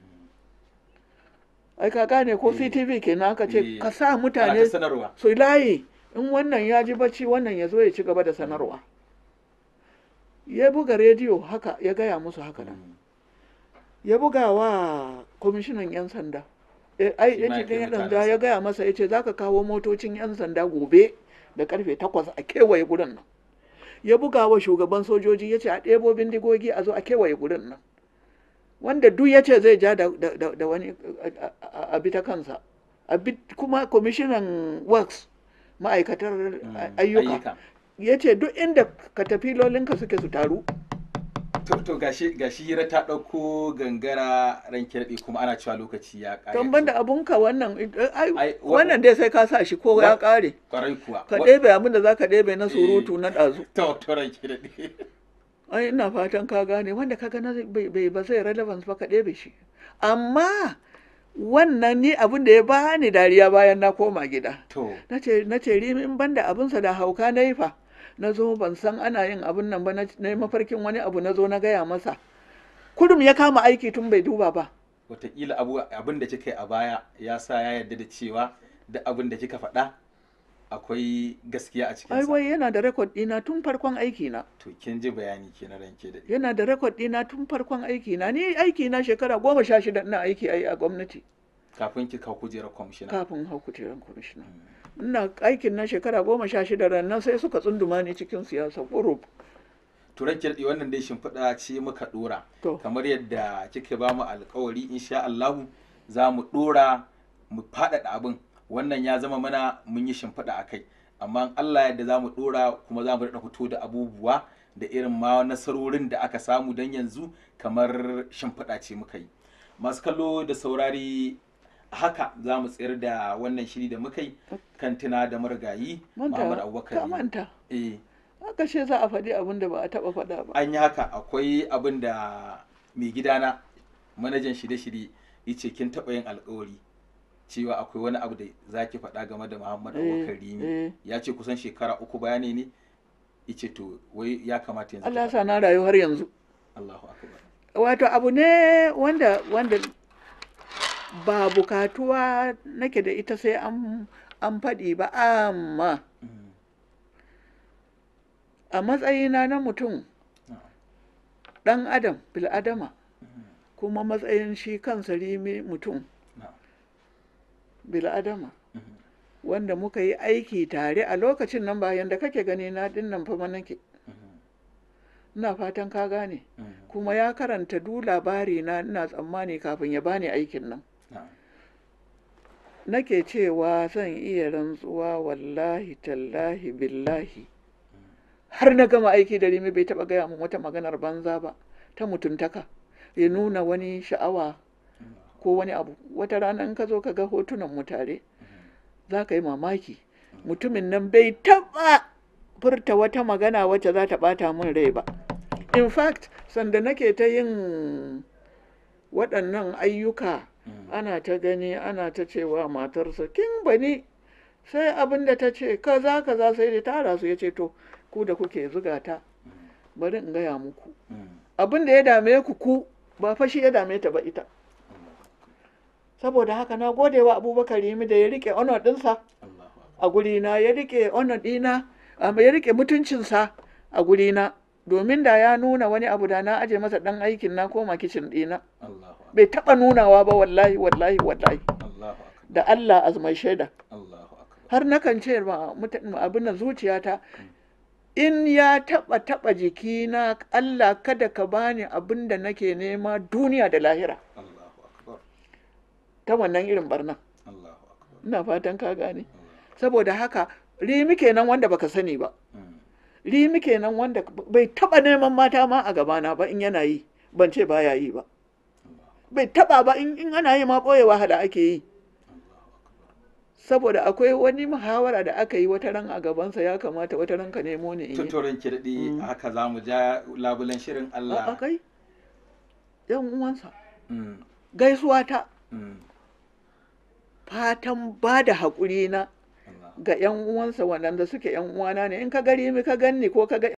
ai ka gane ko Eh. CTV kenan aka ce Eh. ka sa ana mutane ta sanarwa su layi in wannan ya ji bacci wannan ya zo ya ci gaba da sanarwa ya buga rediyo haka ya gaya musu haka nan Mm. ya buga wa kwamishinan 'yan sanda Eh, ai Shi ya ma ce ya kai ɗan 'yan sanda mutanensa. ya gaya masa ya ce za ka kawo motocin 'yan sanda gobe da karfe takwas a kewaye gurin nan ya buga wa shugaban sojoji ya ce a ɗebo bindigogi a zo a kewaye gurin nan wanda duk ya ce zai ja da, da- da- da wani a- a- a bi ta kansa a bi kuma kwamishinan works ma'aikatar Mm. ayyuka ya ce duk inda katafilolinka suke su taru to to gashi gashi hira ta ɗauko gangara ranke daɗe kuma ana cewa lokaci ya ƙare don banda abunka wannan eh, ai, Ai, wa- wannan dai sai ka sa shi ko ya wa- ƙare kwarai kuwa ka Wa- ɗebe abin da za ka ɗebe na surutu na ɗazu to to ranke daɗe ai ina fatan ka gane wanda ka gana bai bai- ba zai relevance ba ka ɗebe shi amma wannan ni abin da ya bani dariya bayan na koma gida to na ce na ce rimi in banda abinsa da hauka na yi fa na zo ban san ana yin abin nan ba na yi mafarkin wani abu na zo na gaya masa kurum ya kama aiki tun bai duba ba wataƙila abin da kika yi a baya ya sa ya yarda da cewa da abin da kika faɗa akwai gaskiya a cikin ai wai yana da rekod ɗina tun farkon aiki na to kin ji bayani ke na ranke da yana da rekod ɗina tun farkon aiki na ni aiki na shekara goma sha shida ina aiki ai a gwamnati kafin ki kawo kujerar kwamishina kafin hau kujerar kwamishina ina aikin na shekara goma sha shida rannan sai suka tsunduma ni cikin siyasa ƙurub turan kirɗi wannan dai shimfiɗa ce muka ɗora kamar yadda kika ba mu alkawari insha Allahu za mu ɗora mu faɗaɗa abin wannan ya zama mana mun yi shimfiɗa a kai amma Allah yadda za mu ɗora kuma za mu daɗa fito da abubuwa da irin ma nasarorin da aka samu don yanzu kamar shimfiɗa ce muka yi masu kallo da saurari haka za mu tsayar da wannan shiri da muka yi kan tuna da marigayi Muhammad Abubakar manta eh haka ce za a faɗi abin da ba a taɓa faɗa ba an yi haka akwai abin da mai gidana manajan shirye-shirye ya ce kin taɓa yin alkawari cewa akwai wani abu da za ki faɗa game da Muhammad Abubakar Rimi ya ce kusan shekara uku bayani ne ya ce to wai ya kamata yanzu Allah sa na rayu har yanzu Allahu akbar wato abu ne wanda wanda ba bukatuwa nake da ita sai an an faɗi ba amma a matsayina na mutum ɗan adam bil'adama kuma matsayin shi kansa rimi mutum bil'adama wanda muka yi aiki tare a lokacin nan bayan da kake gani na dinnan fa nake ina fatan ka gane kuma ya karanta du labari na ina tsammani kafin ya bani aikin nan nake cewa zan iya rantsuwa wallahi tallahi billahi har na gama aiki da rimi bai taba gaya min wata maganar banza ba ta mutuntaka ya nuna wani sha'awa ko wani abu wata rana in ka zo ka ga hotunan mu tare za ka yi mamaki mutumin nan bai taba furta wata magana wacce za ta bata min rai ba in fact sanda nake ta yin waɗannan ayyuka ana ta gani ana ta cewa matarsa kin bani sai abin da ta ce kaza kaza sai da tara su ya ce to ku da kuke zuga ta bari in gaya muku abin da ya dame ku ku ba fashi ya dame ta ba ita saboda haka na gode wa abubakar yimi da ya rike honor ɗinsa a gurina ya rike honor ɗina ya rike mutuncinsa a gurina domin da ya nuna wani abu da na aje masa ɗan aikin na koma kicin ɗina bai taɓa nunawa ba wallahi wallahi wallahi da Allah azmai shaida har nakan ce ma abin nan zuciyata in ya taɓa taɓa jikina Allah kada ka bani abin da nake nema duniya da lahira ta wannan irin barna ina fatan ka gane saboda haka rimi kenan wanda baka sani ba rimi kenan wanda bai taɓa neman mata ma a gabana ba in yana yi ban ce baya yi ba bai taɓa ba in ana yi ma ɓoyewa hada ake yi saboda akwai wani muhawara da aka yi wata ran a gabansa ya kamata wata ran ka nemo ne tuturin kirɗi haka za mu ja labulen shirin Allah a kai yan uwansa gaisuwa ta fatan ba da haƙuri na ga yan uwansa waɗanda suke yan uwana ne in ka gari mi ka ganni ko ka ga